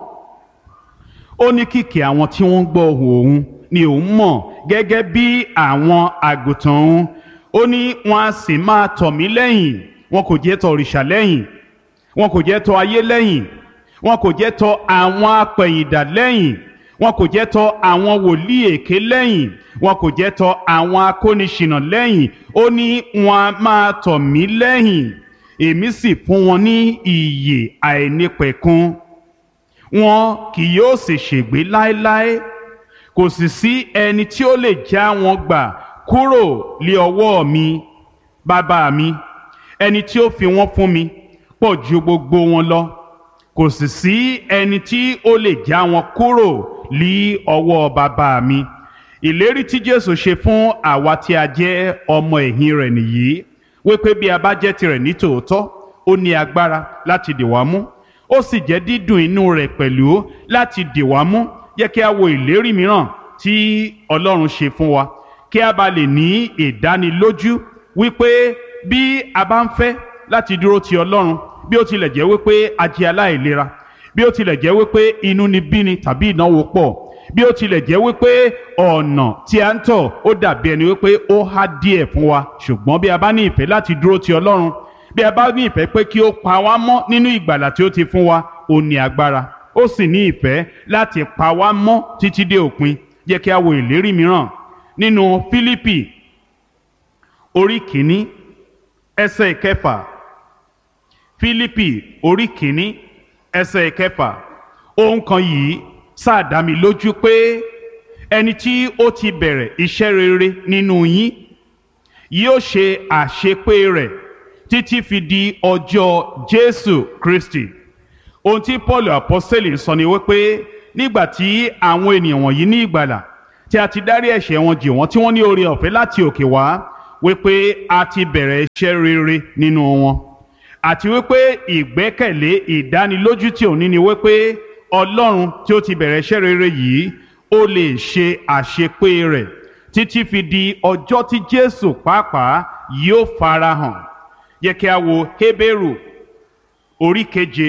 ó ní kìkì àwọn tí wọ́n ń gbọ́ ohùn òun ni òun mọ̀ gẹ́gẹ́ bí àwọn àgùntàn òun ó ní wọn a sì máa tọ̀ mí lẹ́yìn wọn kò jẹ́ tọ̀ òrìṣà lẹ́yìn wọn kò jẹ́ tọ̀ ayé lẹ́yìn wọn kò jẹ́ tọ̀ àwọn apẹ̀yìndà lẹ́yìn wọn kò jẹ́ tọ̀ àwọn wòlíì èké lẹ́yìn wọn kò jẹ́ tọ̀ àwọn akóniṣìnà lẹ́yìn ó ní wọn a máa tọ̀ mí lẹ́yìn èmi sì fún wọn ní ìyè àìnípẹ̀kun wọn kì yóò sì ṣègbé láéláé kò sì sí ẹni tí ó lè já wọn gbà kúrò lé ọwọ́ mi bàbá mi ẹni tí ó fi wọ́n fún mi pọ̀ ju gbogbo wọn lọ kò sì sí ẹni tí ó lè já wọn kúrò lé ọwọ́ bàbá mi ìlérí tí Jésù ṣe fún àwa tí a jẹ́ ọmọ ẹ̀yìn rẹ̀ nìyí wípé bí a bá jẹ́ tirẹ̀ ní tòótọ́ ó ní agbára láti dì wá mú ó sì jẹ́ dídùn inú rẹ̀ pẹ̀lú láti dì wá mú jẹ́ kí a wo ìlérí mìíràn tí Ọlọ́run ṣe fún wa kí a bá lè ní ìdánilójú wípé bí a bá ń fẹ́ láti dúró ti Ọlọ́run bí ó tilẹ̀ jẹ́ wípé a jẹ́ aláìlera bí ó tilẹ̀ jẹ́ wípé inú ni bíni tàbí ìnáwó pọ̀ bí ó tilẹ̀ jẹ́ wípé ọ̀nà tí a ń tọ̀ ó dàbí ẹni wípé ó há díẹ̀ fún wa ṣùgbọ́n bí a bá ní ìfẹ́ láti dúró ti Ọlọ́run bí a bá ní ìfẹ́ pé kí ó pa wá mọ́ nínú ìgbàlà tí ó ti fún wa ó ní agbára ó sì ní ìfẹ́ láti pa wá mọ́ títí dé òpin jẹ́ kí a wo ìlérí mìíràn nínú Fílípì orí kìíní ẹsẹ̀ ìkẹfà Fílípì orí kìíní ẹsẹ̀ ìkẹfà ohun kan yìí sáà dá mi lójú pé ẹni tí ó ti bẹ̀rẹ̀ iṣẹ́ rere nínú yín yóò ṣe àṣepé rẹ̀ títí fi di ọjọ́ Jésù Kristi ohun tí Paul apọ́sẹ̀lì sọ ni wípé nígbà tí àwọn ènìyàn wọ̀nyí ní ìgbàlà tí a ti dárí ẹ̀ṣẹ̀ wọn jì wọ́n tí wọ́n ní oore ọ̀fẹ́ láti òkè wá wípé a ti bẹ̀rẹ̀ iṣẹ́ rere nínú wọn àti wípé ìgbẹ́kẹ̀lé ìdánilójú tí òun ní ni wípé ọlọ́run tí ó ti bẹ̀rẹ̀ iṣẹ́ rere yìí ó lè ṣe àṣepé rẹ̀ títí fi di ọjọ́ tí jésù pàápàá yóò farahàn yẹ kí a wo hébérù orí keje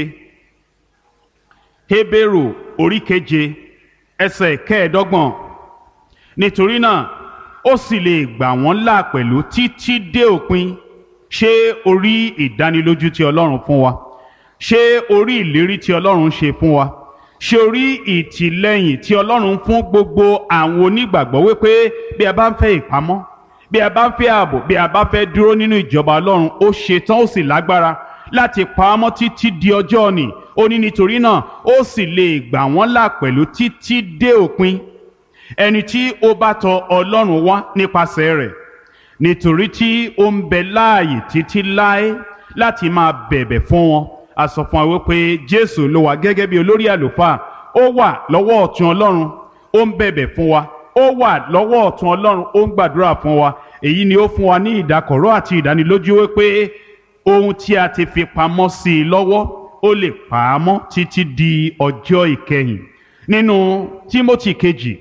hébérù orí keje ẹsẹ̀ kẹẹ̀ẹ́dọ́gbọ̀n nítorí náà ó sì lè gbà wọ́n là pẹ̀lú títí dé òpin ṣé orí ìdánilójú tí ọlọ́run fún wa ṣé orí ìlérí tí ọlọ́run ṣe fún wa ṣé orí ìtìlẹ́yìn tí ọlọ́run fún gbogbo àwọn onígbàgbọ́ wípé bí a bá ń fẹ́ ìpamọ́ bí a bá ń fẹ́ ààbò bí a bá fẹ́ dúró nínú ìjọba ọlọ́run ó ṣetán ó sì lágbára láti pa á mọ́ títí di ọjọ́ òní ó ní nítorí náà ó sì lè gbà wọ́n là pẹ̀lú títí dé òpin ẹni tí ó bá tọ ọlọ́run wá nípasẹ̀ rẹ̀ nítorí tí ó ń bẹ láàyè títí láé láti máa bẹ̀bẹ̀ fún wọn a sọ fún wa wípé jésù ló wà gẹ́gẹ́ bí olórí àlùfáà ó wà lọ́wọ́ ọ̀tún ọlọ́run ó ń bẹ̀bẹ̀ fún wa ó wà lọ́wọ́ ọ̀tún ọlọ́run ó ń gbàdúrà fún wa èyí ni ó fún wa ní ìdákọ̀ró àti ìdánilójú wípé ohun tí a ti fi pamọ́ sí i lọ́wọ́ ó lè pa á mọ́ títí di ọjọ́ ìkẹyìn nínú tímótì kejì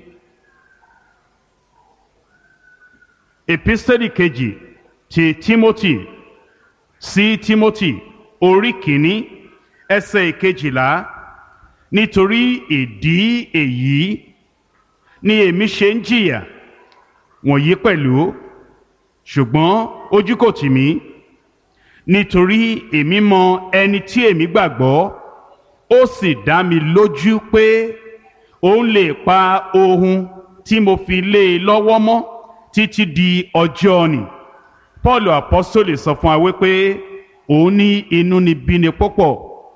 epistẹ́lì kejì ti tímótì sí tímótì orí kìíní ẹsẹ̀ ìkejìlá nítorí ìdí èyí ni èmi ṣe ń jìyà wọ̀nyí pẹ̀lú ṣùgbọ́n ojú kò tì mí nítorí èmi mọ ẹni tí èmi gbàgbọ́ ó sì dá mi lójú pé òun lè pa ohun tí mo fi lé e lọ́wọ́ mọ́ títí di ọjọ́ ni paul apostole sọ fún wa wípé òun ní inú ni bíni púpọ̀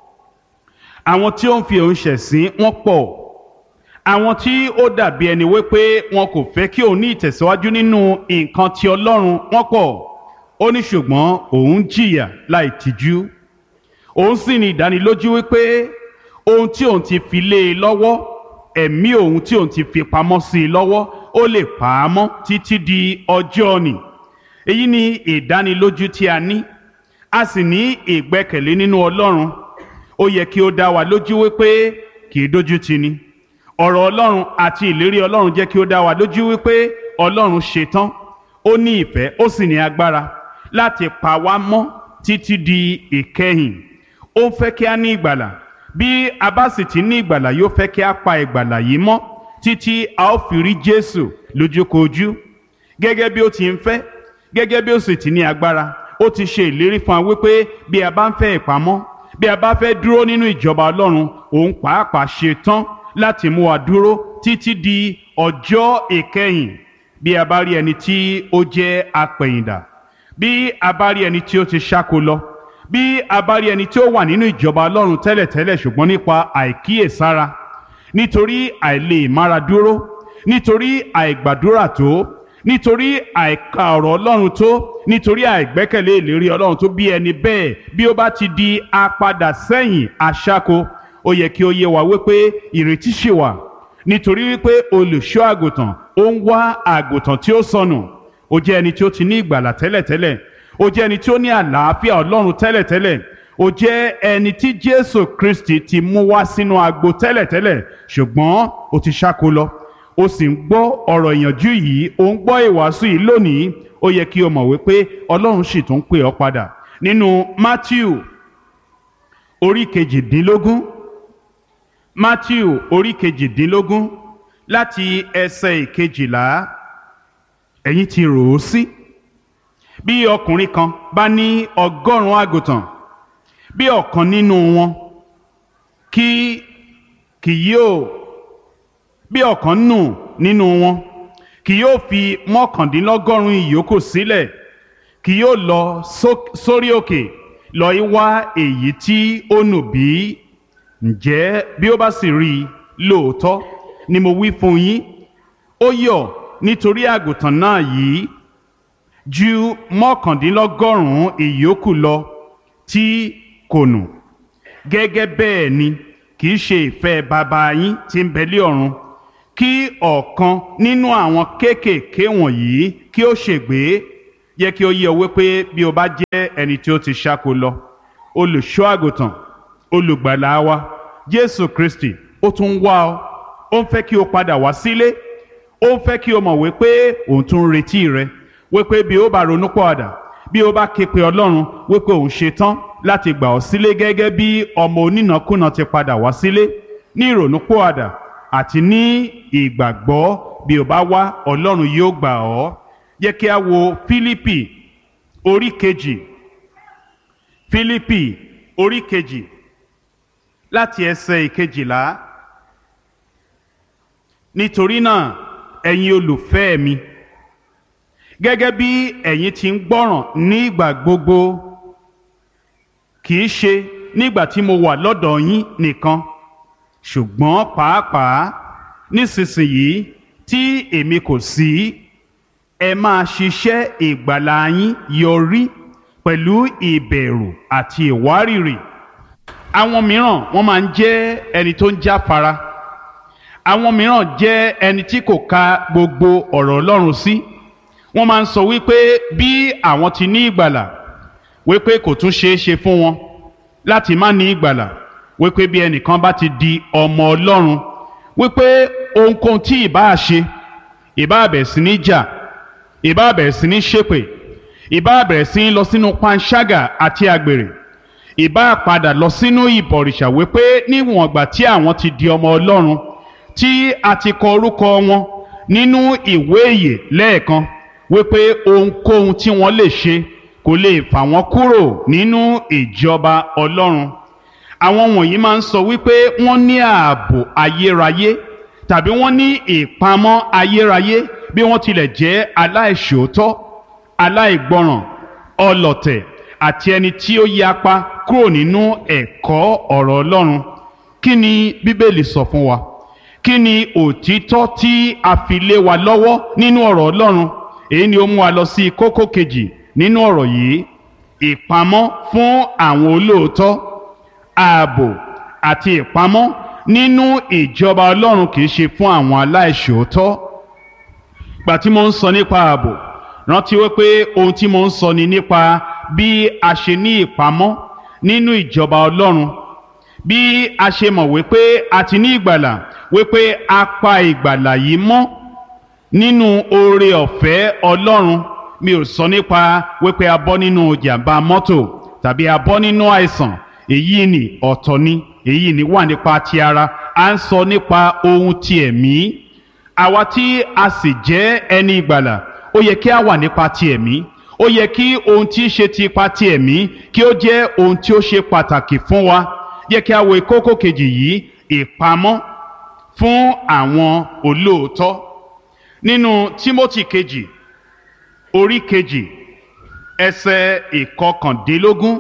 àwọn tí ó ń fi òun ṣẹ̀sín wọ́n pọ̀ àwọn tí ó dàbí ẹni wípé wọn kò fẹ́ kí òun ní ìtẹ̀síwájú nínú nǹkan ti ọlọ́run wọ́n pọ̀ ó ní ṣùgbọ́n òun jìyà láì tìjú òun sì ní ìdánilójú wípé ohun tí òun ti fi lé e lọ́wọ́ ẹ̀mí òun tí òun ti fi pamọ́ sí i lọ́wọ́ ó lè pa á mọ́ títí di ọjọ́ ni èyí ni ìdánilójú tí a ní a sì ní ìgbẹ́kẹ̀lé nínú ọlọ́run ó yẹ kí ó dá wa lójú wípé kì í dójú tì ni ọ̀rọ̀ ọlọ́run àti ìlérí ọlọ́run jẹ́ kí ó dá wa lójú wípé ọlọ́run ṣetán ó ní ìfẹ́ ó sì ní agbára láti pa wá mọ́ títí di ìkẹyìn ó ń fẹ́ kí a ní ìgbàlà bí a bá sì ti ní ìgbàlà yóò fẹ́ kí a pa ìgbàlà yìí mọ́ títí a ó fi rí jésù lójúkojú gẹ́gẹ́ bí ó ti ń fẹ́ gẹ́gẹ́ bí ó sì ti ní agbára ó ti ṣe ìlérí fún wa wípé bí a bá ń fẹ́ ìpamọ́ bí a bá fẹ́ dúró nínú ìjọba ọlọ́run òun pàápàá ṣe tán láti mú wa dúró títí di ọjọ́ ìkẹyìn bí a bá rí ẹni tí ó jẹ́ apẹ̀yìndà bí a bá rí ẹni tí ó ti ṣáko lọ bí a bá rí ẹni tí ó wà nínú ìjọba ọlọ́run tẹ́lẹ̀tẹ́lẹ̀ ṣùgbọ́n nípa àìkíyèsára nítorí àìlè mára dúró nítorí àìgbàdúrà tó nítorí àìka ọ̀rọ̀ ọlọ́run tó nítorí àìgbẹ́kẹ̀lé ìlérí ọlọ́run tó bí ẹni bẹ́ẹ̀ bí ó bá ti di apadà sẹ́yìn aṣáko ó yẹ kí ó yé wa wípé ìrètí ṣì wà nítorí wípé olùṣọ́ àgùntàn ó ń wá àgùntàn tí ó sọnù ó jẹ́ ẹni tí ó ti ní ìgbàlà tẹ́lẹ̀tẹ́lẹ̀ ó jẹ́ ẹni tí ó ní àlàáfíà ọlọ́run tẹ́lẹ̀tẹ́lẹ̀ ó jẹ́ ẹni tí jésù kristi ti mú wá sínú agbo tẹ́lẹ̀tẹ́lẹ̀ ṣùgbọ́n ó ti ṣáko lọ ó sì ń gbọ́ ọ̀rọ̀ ìyànjú yìí ó ń gbọ́ ìwàásù yìí lónìí ó yẹ kí o mọ̀ wípé ọlọ́run sì tún pè ọ́ padà nínú matthew orí kejìdínlógún matthew orí kejìdínlógún láti ẹsẹ̀ ìkejìlá ẹ̀yin ti rò ó sí bí ọkùnrin kan bá ní ọgọ́rùn-ún àgùntàn bí ọ̀kan nínú wọn kí kì yóò bí ọ̀kan nù nínú wọn kì yóò fi mọ́kàndínlọ́gọ́rùn-ún ìyókù sílẹ̀ kì yóò lọ sórí òkè lọ í wá èyí tí ó nù bí ǹjẹ́ bí ó bá sì rí i lóòótọ́ ni mo wí fún yín ó yọ̀ nítorí àgùntàn náà yìí ju mọ́kàndínlọ́gọ́rùn-ún ìyókù lọ tí kò nù gẹ́gẹ́ bẹ́ẹ̀ ni kì í ṣe ìfẹ́ bàbá yín tí ń bẹ lé ọ̀run kí ọ̀kan nínú àwọn kéékèèké wọ̀nyí kí ó ṣègbé yẹ kí ó yé ọ wípé bí o bá jẹ́ ẹni tí ó ti ṣáko lọ olùṣọ́ àgùntàn olùgbàlà wa jésù kristi ó tún wá ọ ó ń fẹ́ kí o padà wá sílé ó ń fẹ́ kí o mọ̀ wípé òun tún ń retí rẹ wípé bí ó bá ronú pọ̀àdà bí ó bá ké pe ọlọ́run wípé òun ṣetán láti gbà ọ́ sílé gẹ́gẹ́ bí ọmọ onínàkúnà ti padà wá sílé ní ìrònú pọ̀àdà àti ní ìgbàgbọ́ bí o bá wá ọlọ́run yóò gbà ọ́ jẹ́ kí a wo fílípì orí kejì fílípì orí kejì láti ẹsẹ̀ ìkejìlá nítorí náà ẹ̀yin olùfẹ́ mi gẹ́gẹ́ bí ẹ̀yin ti ń gbọ́ràn ní ìgbà gbogbo kì í ṣe nígbà tí mo wà lọ́dọ̀ yín nìkan ṣùgbọ́n pàápàá nísinsìnyí tí èmi kò sí ẹ máa ṣiṣẹ́ ìgbàlà yín yọrí pẹ̀lú ìbẹ̀rù àti ìwárìrì àwọn mìíràn wọ́n máa ń jẹ́ ẹni tó ń jáfara àwọn mìíràn jẹ́ ẹni tí kò ka gbogbo ọ̀rọ̀ Ọlọ́run sí wọ́n máa ń sọ wípé bí àwọn ti ní ìgbàlà wípé kò tún ṣeé ṣe fún wọn láti má ní ìgbàlà wípé bí ẹnìkan bá ti di ọmọ Ọlọ́run wípé ohunkóhun tí ìbáà ṣe ìbáà bẹ̀rẹ̀ sí ní jà ìbáà bẹ̀rẹ̀ sí ní ṣépè ìbáà bẹ̀rẹ̀ sí ní lọ sínú panṣágà àti àgbèrè ìbáà padà lọ sínú ìbọ̀rìṣà wípé níwọ̀n ìgbà tí àwọn ti di ọmọ Ọlọ́run tí a ti kọ orúkọ wọn nínú ìwé ìyè lẹ́ẹ̀kan wípé ohunkóhun tí wọ́n lè ṣe kò lè fà wọ́n kúrò nínú ìjọba Ọlọ́run àwọn wọ̀nyí máa ń sọ wípé wọ́n ní ààbò ayérayé tàbí wọ́n ní ìpamọ́ ayérayé bí wọ́n tilẹ̀ jẹ́ aláìṣòótọ́ aláìgbọràn ọlọ̀tẹ̀ àti ẹni tí ó yapa kúrò nínú ẹ̀kọ́ ọ̀rọ̀ Ọlọ́run kí ni Bíbélì sọ fún wa kí ni òtítọ́ tí a fi lé wa lọ́wọ́ nínú ọ̀rọ̀ Ọlọ́run èyí ni ó mú wa lọ sí kókó kejì nínú ọ̀rọ̀ yìí ìpamọ́ fún àwọn olóòótọ́ ààbò àti ìpamọ́ nínú ìjọba Ọlọ́run kì í ṣe fún àwọn aláìṣòótọ́ gbà tí mo ń sọ nípa ààbò rántí wípé ohun tí mo ń sọ ni nípa bí a ṣe ní ìpamọ́ nínú ìjọba Ọlọ́run bí a ṣe mọ̀ wípé a ti ní ìgbàlà wípé a pa ìgbàlà yìí mọ́ nínú oore ọ̀fẹ́ Ọlọ́run mi ò sọ nípa wípé a bọ́ nínú jàǹbá mọ́tò tàbí a bọ́ nínú àìsàn èyí ni ọ̀tọ̀ ni èyí ni wà nípa ti ara à ń sọ nípa ohun ti ẹ̀mí àwa tí a sì jẹ́ ẹni ìgbàlà ó yẹ kí a wà nípa ti ẹ̀mí ó yẹ kí ohun tí í ṣe ti ipa ti ẹ̀mí kí ó jẹ́ ohun tí ó ṣe pàtàkì fún wa yẹ kí a wo kókó kejì yìí ìpamọ́ fún àwọn olóòótọ́ nínú Tímótì kejì orí kejì ẹsẹ̀ ìkọkàndínlógún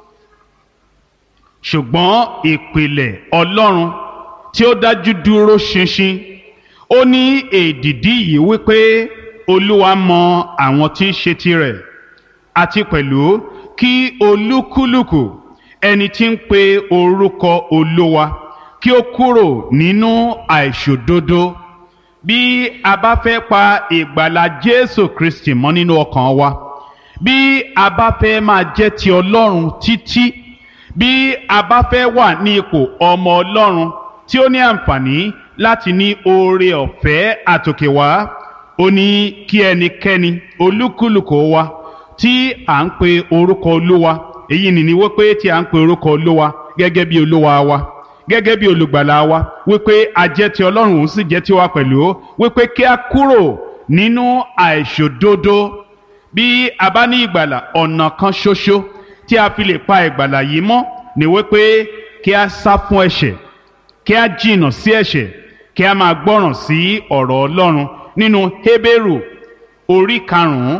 ṣùgbọ́n ìpìlẹ̀ Ọlọ́run tí ó dájú dúró ṣinṣin ó ní èdìdí yìí wípé Olúwa mọ àwọn tí í ṣe tirẹ̀ àti pẹ̀lú kí olúkúlùkù ẹni tí ń pe orúkọ Olúwa kí ó kúrò nínú àìṣòdodo bí a bá fẹ́ pa ìgbàlà Jésù Kristi mọ́ nínú ọkàn wa bí a bá fẹ́ máa jẹ́ ti Ọlọ́run títí bí a bá fẹ́ wà ní ipò ọmọ Ọlọ́run tí ó ní àǹfààní láti ní oore ọ̀fẹ́ àtòkè wá ó ní kí ẹnikẹ́ni olúkúlùkù wa tí à ń pe orúkọ Olúwa èyí nìní wípé tí à ń pe orúkọ Olúwa gẹ́gẹ́ bí Olúwa wa gẹ́gẹ́ bí olùgbàlà wa wípé a jẹ́ ti Ọlọ́run òun sì jẹ́ tiwa pẹ̀lú wípé kí a kúrò nínú àìṣòdodo bí a bá ní ìgbàlà ọ̀nà kan ṣoṣo tí a fi lè pa ìgbàlà yìí mọ́ ni wípé kí a sá fún ẹ̀ṣẹ̀ kí a jìnnà sí ẹ̀ṣẹ̀ kí a máa gbọ́ràn sí ọ̀rọ̀ Ọlọ́run nínú Hébérù orí karùn-ún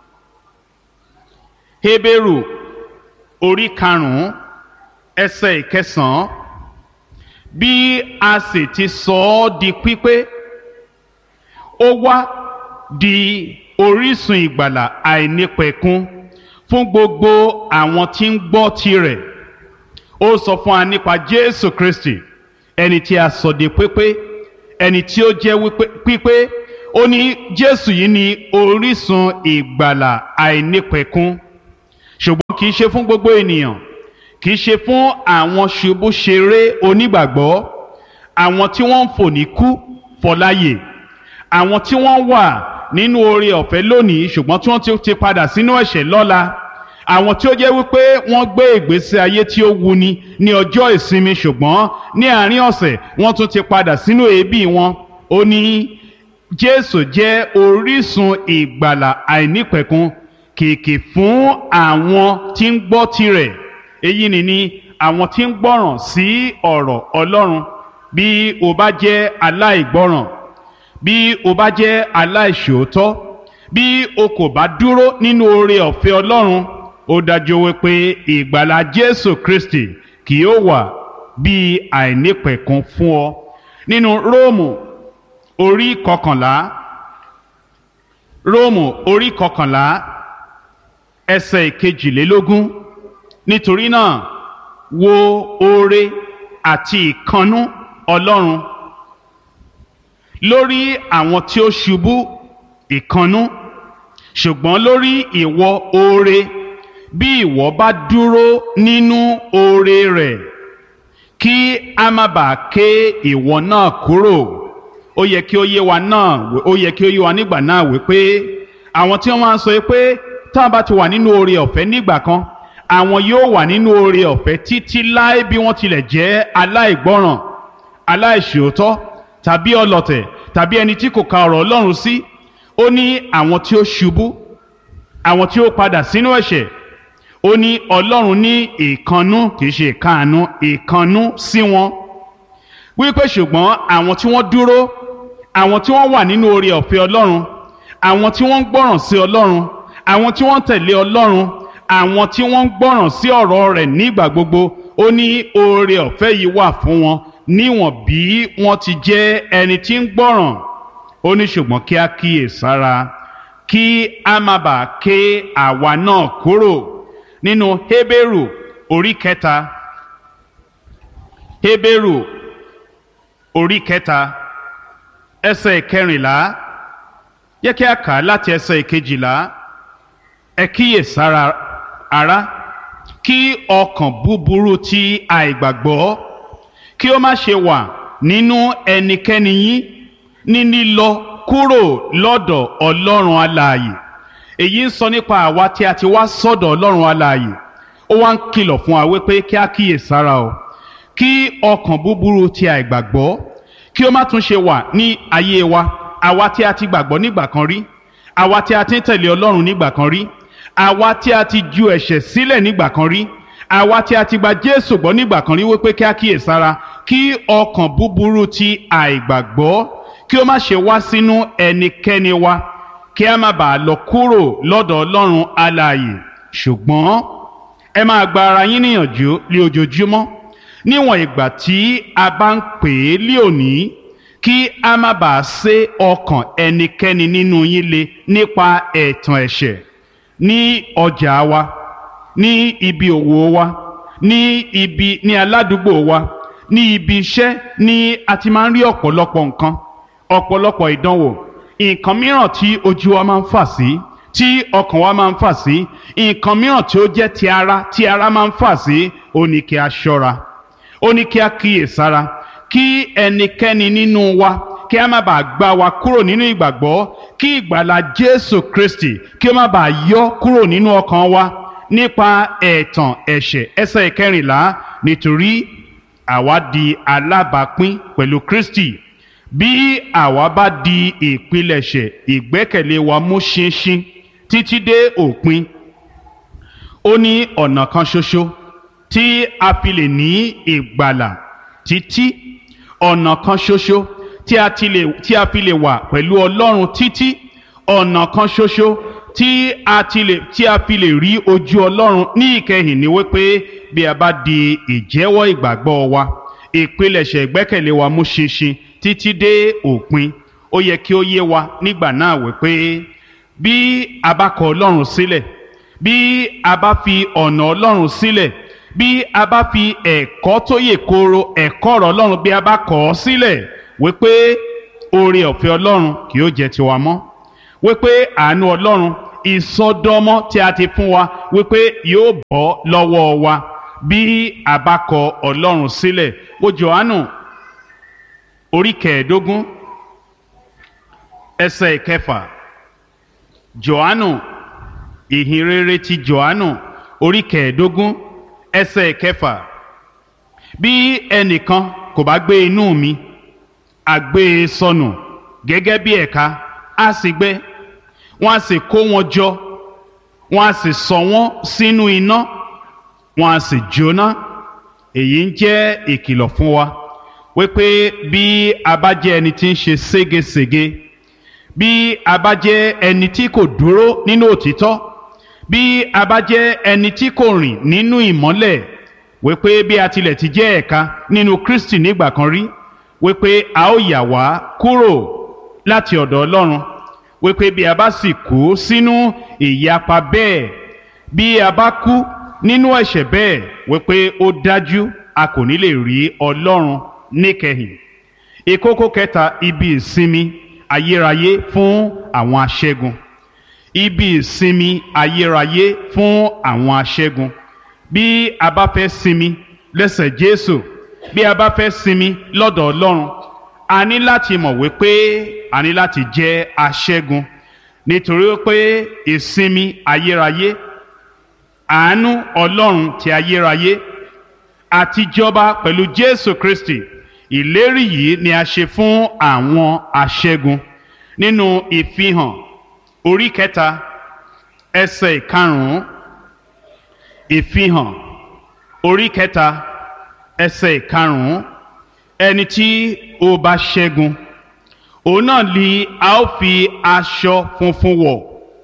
Hébérù orí karùn-ún ẹsẹ̀ ìkẹsàn-án bí a sì ti sọ ọ́ di pípé ó wá di orísun ìgbàlà àìnípẹ̀kun fún gbogbo àwọn tí ń gbọ́ tirẹ̀ ó sọ fún wa nípa Jésù Kristi ẹni tí a sọ di pípé ẹni tí ó jẹ́ pípé ó ní Jésù yìí ni orísun ìgbàlà àìnípẹ̀kun ṣùgbọ́n kì í ṣe fún gbogbo ènìyàn kì í ṣe fún àwọn ṣubúṣeré onígbàgbọ́ àwọn tí wọ́n ń fò ní kú fọláyè àwọn tí wọ́n wà nínú oore ọ̀fẹ́ lónìí ṣùgbọ́n tí wọ́n ti ti padà sínú ẹ̀ṣẹ̀ lọ́la àwọn tí ó jẹ́ wípé wọ́n gbé ìgbésí ayé tí ó wuni ní ọjọ́ ìsinmi ṣùgbọ́n ní àárín ọ̀sẹ̀ wọ́n tún ti padà sínú èébì wọn ó ní Jésù jẹ́ orísun ìgbàlà àìnípẹ̀kun kìkì fún àwọn tí ń gbọ́ tirẹ̀ èyí ni ni àwọn tí ń gbọ́ràn sí ọ̀rọ̀ Ọlọ́run bí o bá jẹ́ aláìgbọ́ràn bí o bá jẹ́ aláìṣòótọ́ bí o kò bá dúró nínú oore ọ̀fẹ́ Ọlọ́run ó dájú wípé ìgbàlà Jésù Kristi kì yóò wà bí àìnípẹ̀kun fún ọ nínú Róòmù orí kọkànlá Róòmù orí kọkànlá ẹsẹ̀ ìkejìlélógún nítorí náà wo oore àti ìkannú Ọlọ́run lórí àwọn tí ó ṣubú ìkannú ṣùgbọ́n lórí ìwọ oore bí ìwọ bá dúró nínú oore rẹ̀ kí a má bàa ké ìwọ náà kúrò ó yẹ kí ó yé wa náà ó yẹ kí ó yé wa nígbà náà wípé àwọn tí wọ́n máa ń sọ pé táwọn bá ti wà nínú oore ọ̀fẹ́ nígbà kan àwọn yóò wà nínú oore ọ̀fẹ́ títí láé bí wọ́n tilẹ̀ jẹ́ aláìgbọ́ràn aláìṣòótọ́ tàbí ọlọ̀tẹ̀ tàbí ẹni tí kò ka ọ̀rọ̀ Ọlọ́run sí ó ní àwọn tí ó ṣubú àwọn tí ó padà sínú ẹ̀ṣẹ̀ ó ní Ọlọ́run ní ìkannú kì í ṣe ìkáàánú ìkannú sí wọn wípé ṣùgbọ́n àwọn tí wọ́n dúró àwọn tí wọ́n wà nínú oore ọ̀fẹ́ Ọlọ́run àwọn tí wọ́n ń gbọ́ràn sí Ọlọ́run àwọn tí wọ́n ń tẹ̀lé Ọlọ́run àwọn tí wọ́n ń gbọ́ràn sí ọ̀rọ̀ rẹ̀ nígbà gbogbo ó ní oore ọ̀fẹ́ yìí wà fún wọn níwọ̀n bí wọ́n ti jẹ́ ẹni tí ń gbọ́ràn ó ní ṣùgbọ́n kí á kíyè sára kí a má bàa ké àwa náà kúrò nínú Hébérù orí kẹta Hébérù orí kẹta ẹsẹ̀ kẹrìnlá yẹ kí a kà á láti ẹsẹ̀ kejìlá ẹ kíyè sára ará kí ọkàn búburú ti àìgbàgbọ́ kí ó má ṣe wà nínú ẹnikẹ́ni yín ní lílọ kúrò lọ́dọ̀ ọlọ́run alààyè èyí ń sọ nípa àwa tí a ti wá sọ́dọ̀ ọlọ́run alààyè ó wá ń kìlọ̀ fún wa wípé kí a kíyè sára o kí ọkàn búburú ti àìgbàgbọ́ kí ó má tún ṣe wà ní ayé wa àwa tí a ti gbàgbọ́ nígbà kan rí àwa tí a ti ń tẹ̀lé ọlọ́run nígbà kan rí àwa tí a ti ju ẹ̀ṣẹ̀ sílẹ̀ nígbà kan rí àwa tí a ti gba Jésù gbọ́ nígbà kan rí wípé kí a kíyè sára kí ọkàn búburú ti àìgbàgbọ́ kí ó má ṣe wá sínú ẹnikẹ́ni wa kí a má bàa lọ kúrò lọ́dọ̀ Ọlọ́run alààyè ṣùgbọ́n ẹ máa gba ara yín níyànjú lé ojoojúmọ́ níwọ̀n ìgbà tí a bá ń pè é lé òní kí a má bàa sé ọkàn ẹnikẹ́ni nínú yín le nípa ẹ̀tàn ẹ̀ṣẹ̀ ní ọjà wa ní ibi òwò wa ní ibi ní aládùúgbò wa ní ibi iṣẹ́ ní a ti máa ń rí ọ̀pọ̀lọpọ̀ nǹkan ọ̀pọ̀lọpọ̀ ìdánwò nǹkan mìíràn tí ojú wa máa ń fà sí tí ọkàn wa máa ń fà sí nǹkan mìíràn tí ó jẹ́ ti ara tí ara máa ń fà sí ó ní kí a ṣọ́ra ó ní kí a kíyè sára kí ẹnikẹ́ni nínú wa kí a má bàa gbá wa kúrò nínú ìgbàgbọ́ kí ìgbàlà Jésù Kristi kí ó má bàa yọ kúrò nínú ọkàn wa nípa ẹ̀tàn ẹ̀ṣẹ̀ ẹsẹ̀ ìkẹrìnlá nítorí àwa di alábàápín pẹ̀lú Kristi bí àwa bá di ìpilẹ̀ṣẹ̀ ìgbẹ́kẹ̀lé wa mú ṣinṣin títí dé òpin ó ní ọ̀nà kan ṣoṣo tí a fi lè ní ìgbàlà títí ọ̀nà kan ṣoṣo tí a ti lè tí a fi lè wà pẹ̀lú Ọlọ́run títí ọ̀nà kan ṣoṣo tí a ti lè tí a fi lè rí ojú Ọlọ́run ní ìkẹyìn ni wípé bí a bá di ìjẹ́wọ́ ìgbàgbọ́ wa ìpilẹ̀ṣẹ̀ ìgbẹ́kẹ̀lé wa mú ṣinṣin títí dé òpin ó yẹ kí ó yé wa nígbà náà wípé bí a bá kọ Ọlọ́run sílẹ̀ bí a bá fi ọ̀nà Ọlọ́run sílẹ̀ bí a bá fi ẹ̀kọ́ tó yè kooro ẹ̀kọ́ ọ̀rọ̀ Ọlọ́run bí a bá kọ̀ ọ́ sílẹ̀ wípé oore ọ̀fẹ́ Ọlọ́run kì yóò jẹ́ tiwa mọ́ wípé àánú Ọlọ́run ìsọdọmọ tí a ti fún wa wípé yóò bọ́ lọ́wọ́ wa bí a bá kọ ọlọ́run sílẹ̀ wo johannu orí kẹẹ̀ẹ́dógún ẹsẹ̀ ìkẹfà johannu ìhìnrere ti johannu orí kẹẹ̀ẹ́dógún ẹsẹ̀ ìkẹfà bí ẹnìkan kò bá gbé inú mi a gbé e sọnù gẹ́gẹ́ bí ẹ̀ka á sì gbẹ wọ́n á sì kó wọn jọ wọ́n á sì sọ wọ́n sínú iná wọ́n á sì jóná èyí ń jẹ́ ìkìlọ̀ fún wa wípé bí a bá jẹ́ ẹni tí ń ṣe ségesège bí a bá jẹ́ ẹni tí kò dúró nínú òtítọ́ bí a bá jẹ́ ẹni tí kò rìn nínú ìmọ́lẹ̀ wípé bí a tilẹ̀ ti jẹ́ ẹ̀ka nínú Kristi nígbà kan rí wípé a ó yà wá kúrò láti ọ̀dọ̀ Ọlọ́run wípé bí a bá sì kú sínú ìyapa bẹ́ẹ̀ bí a bá kú nínú ẹ̀ṣẹ̀ bẹ́ẹ̀ wípé ó dájú a kò ní lè rí Ọlọ́run níkẹyìn ìkókó kẹta ibi ìsinmi ayérayé fún àwọn aṣẹ́gun ibi ìsinmi ayérayé fún àwọn aṣẹ́gun bí a bá fẹ́ sinmi lẹ́sẹ̀ Jésù bí a bá fẹ́ sinmi lọ́dọ̀ Ọlọ́run a ní láti mọ̀ wípé a ní láti jẹ́ aṣẹ́gun nítorí pé ìsinmi ayérayé àánú Ọlọ́run ti ayérayé àtijọba pẹ̀lú Jésù Kristi ìlérí yìí ni a ṣe fún àwọn aṣẹ́gun nínú ìfihàn orí kẹta ẹsẹ̀ ìkarùn-ún ìfihàn orí kẹta ẹsẹ̀ ìkarùn-ún ẹni tí ó bá ṣẹ́gun òun náà ni a ó fi aṣọ funfun wọ̀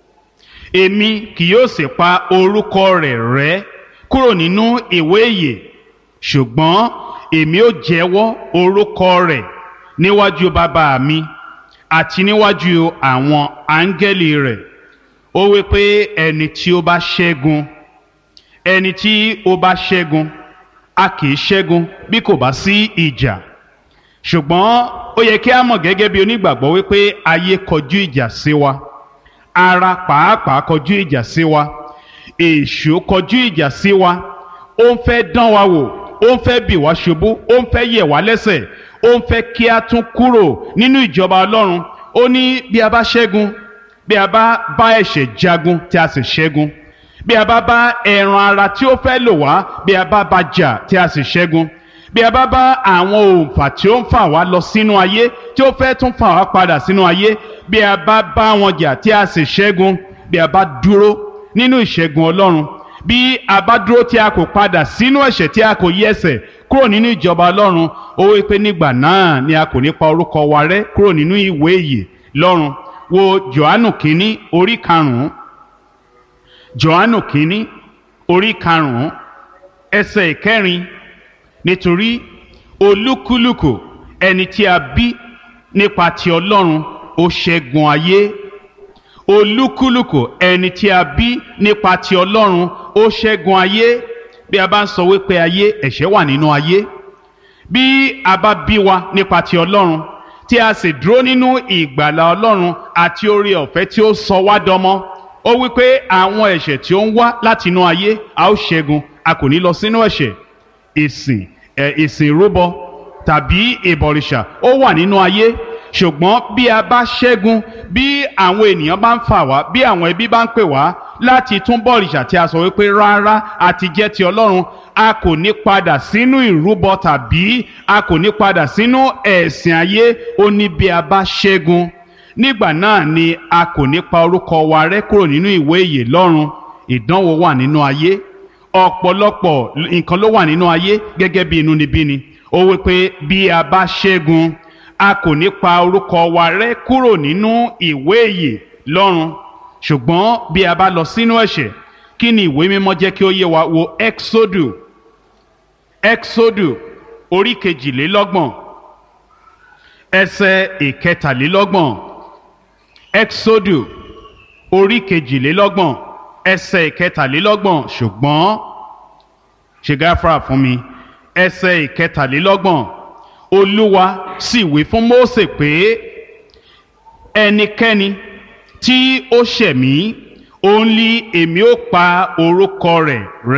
èmi kì yóò sì pa orúkọ rẹ̀ rẹ́ kúrò nínú ìwé ìyè ṣùgbọ́n èmi ó jẹ́wọ́ orúkọ rẹ̀ níwájú bàbá mi àti níwájú àwọn áńgẹ́lì rẹ̀ ó wí pé ẹni tí ó bá ṣẹ́gun ẹni tí ó bá ṣẹ́gun a kì í ṣẹ́gun bí kò bá sí ìjà ṣùgbọ́n ó yẹ kí a mọ̀ gẹ́gẹ́ bí onígbàgbọ́ wípé ayé kọjú ìjà sí wa ara pàápàá kọjú ìjà sí wa èṣù kọjú ìjà sí wa ó ń fẹ́ dán wa wò ó ń fẹ́ bì wá ṣubú ó ń fẹ́ yẹ̀ wá lẹ́sẹ̀ ó ń fẹ́ kí a tún kúrò nínú ìjọba ọlọ́run ó ní bí a bá ṣẹ́gun bí a bá bá ẹ̀ṣẹ̀ jagun tí a sì ṣẹ́gun bí a bá bá ẹran ara tí ó fẹ́ lò wá bí a bá bá jà tí a sì ṣẹ́gun bí a bá bá àwọn òǹfà tí ó ń fà wá lọ sínú ayé tí ó fẹ́ tún fà wá padà sínú ayé bí a bá bá wọn jà tí a sì ṣẹ́gun bí a bá dúró nínú ìṣẹ́gun ọlọ́run bí a bá dúró tí a kò padà sínú ẹ̀ṣẹ̀ tí a kò yí ẹsẹ̀ kúrò nínú ìjọba ọlọ́run ó wí pé nígbà náà ni a kò ní pa orúkọ wa rẹ́ kúrò nínú ìwé ìyè lọ́run wo johannu kínní orí karùn-ún johannu kínní orí karùn-ún ẹsẹ̀ ìkẹrin nítorí olúkúlùkù ẹni tí a bí nípa ti ọlọ́run ó ṣẹ́gun ayé olúkúlùkù ẹni tí a bí nípa ti ọlọ́run ó ṣẹ́gun ayé bí a bá ń sọ wípé ayé ẹ̀ṣẹ̀ wà nínú ayé bí a bá bí wa nípa ti ọlọ́run tí a sì dúró nínú ìgbàlà ọlọ́run àti oore ọ̀fẹ́ tí ó sọ wá dọmọ ó wípé àwọn ẹ̀ṣẹ̀ tí ó ń wá láti inú ayé a ó ṣẹ́gun a kò ní lọ sínú ẹ̀ṣẹ̀ ìsìn ẹ̀ ìsìn ìrúbọ tàbí ìbọ̀rìṣà ó wà nínú ayé ṣùgbọ́n bí a bá ṣẹ́gun bí àwọn ènìyàn bá ń fà wá bí àwọn ẹbí bá ń pè wá láti tún bọ̀rìṣà tí a sọ wípé rárá àti jẹ́ ti ọlọ́run a kò ní padà sínú ìrúbọ tàbí a kò ní padà sínú ẹ̀sìn ayé ó ní bí a bá ṣẹ́gun nígbà náà ni a kò ní pa orúkọ wa rẹ́ kúrò nínú ìwé ìyè lọ́run ìdánwò wà nínú ayé ọ̀pọ̀lọpọ̀ nǹkan ló wà nínú ayé gẹ́gẹ́ bí inúnibíni ó wí pé bí a bá ṣẹ́gun a kò ní pa orúkọ wa rẹ́ kúrò nínú ìwé ìyè lọ́run ṣùgbọ́n bí a bá lọ sínú ẹ̀ṣẹ̀ kí ni ìwé mímọ́ jẹ́ kí ó yé wa wo exodu exodu orí kejìlélọ́gbọ̀n ẹsẹ̀ ìkẹtàlélọ́gbọ̀n exodu orí kejìlélọ́gbọ̀n ẹsẹ̀ ìkẹtàlélọ́gbọ̀n ṣùgbọ́n ṣe gáfárà fún mi ẹsẹ̀ ìkẹtàlélọ́gbọ̀n olúwa sì wí fún Mósè pé ẹnikẹ́ni tí ó ṣẹ̀ mí òun ni èmi ó pa orúkọ rẹ̀ rẹ́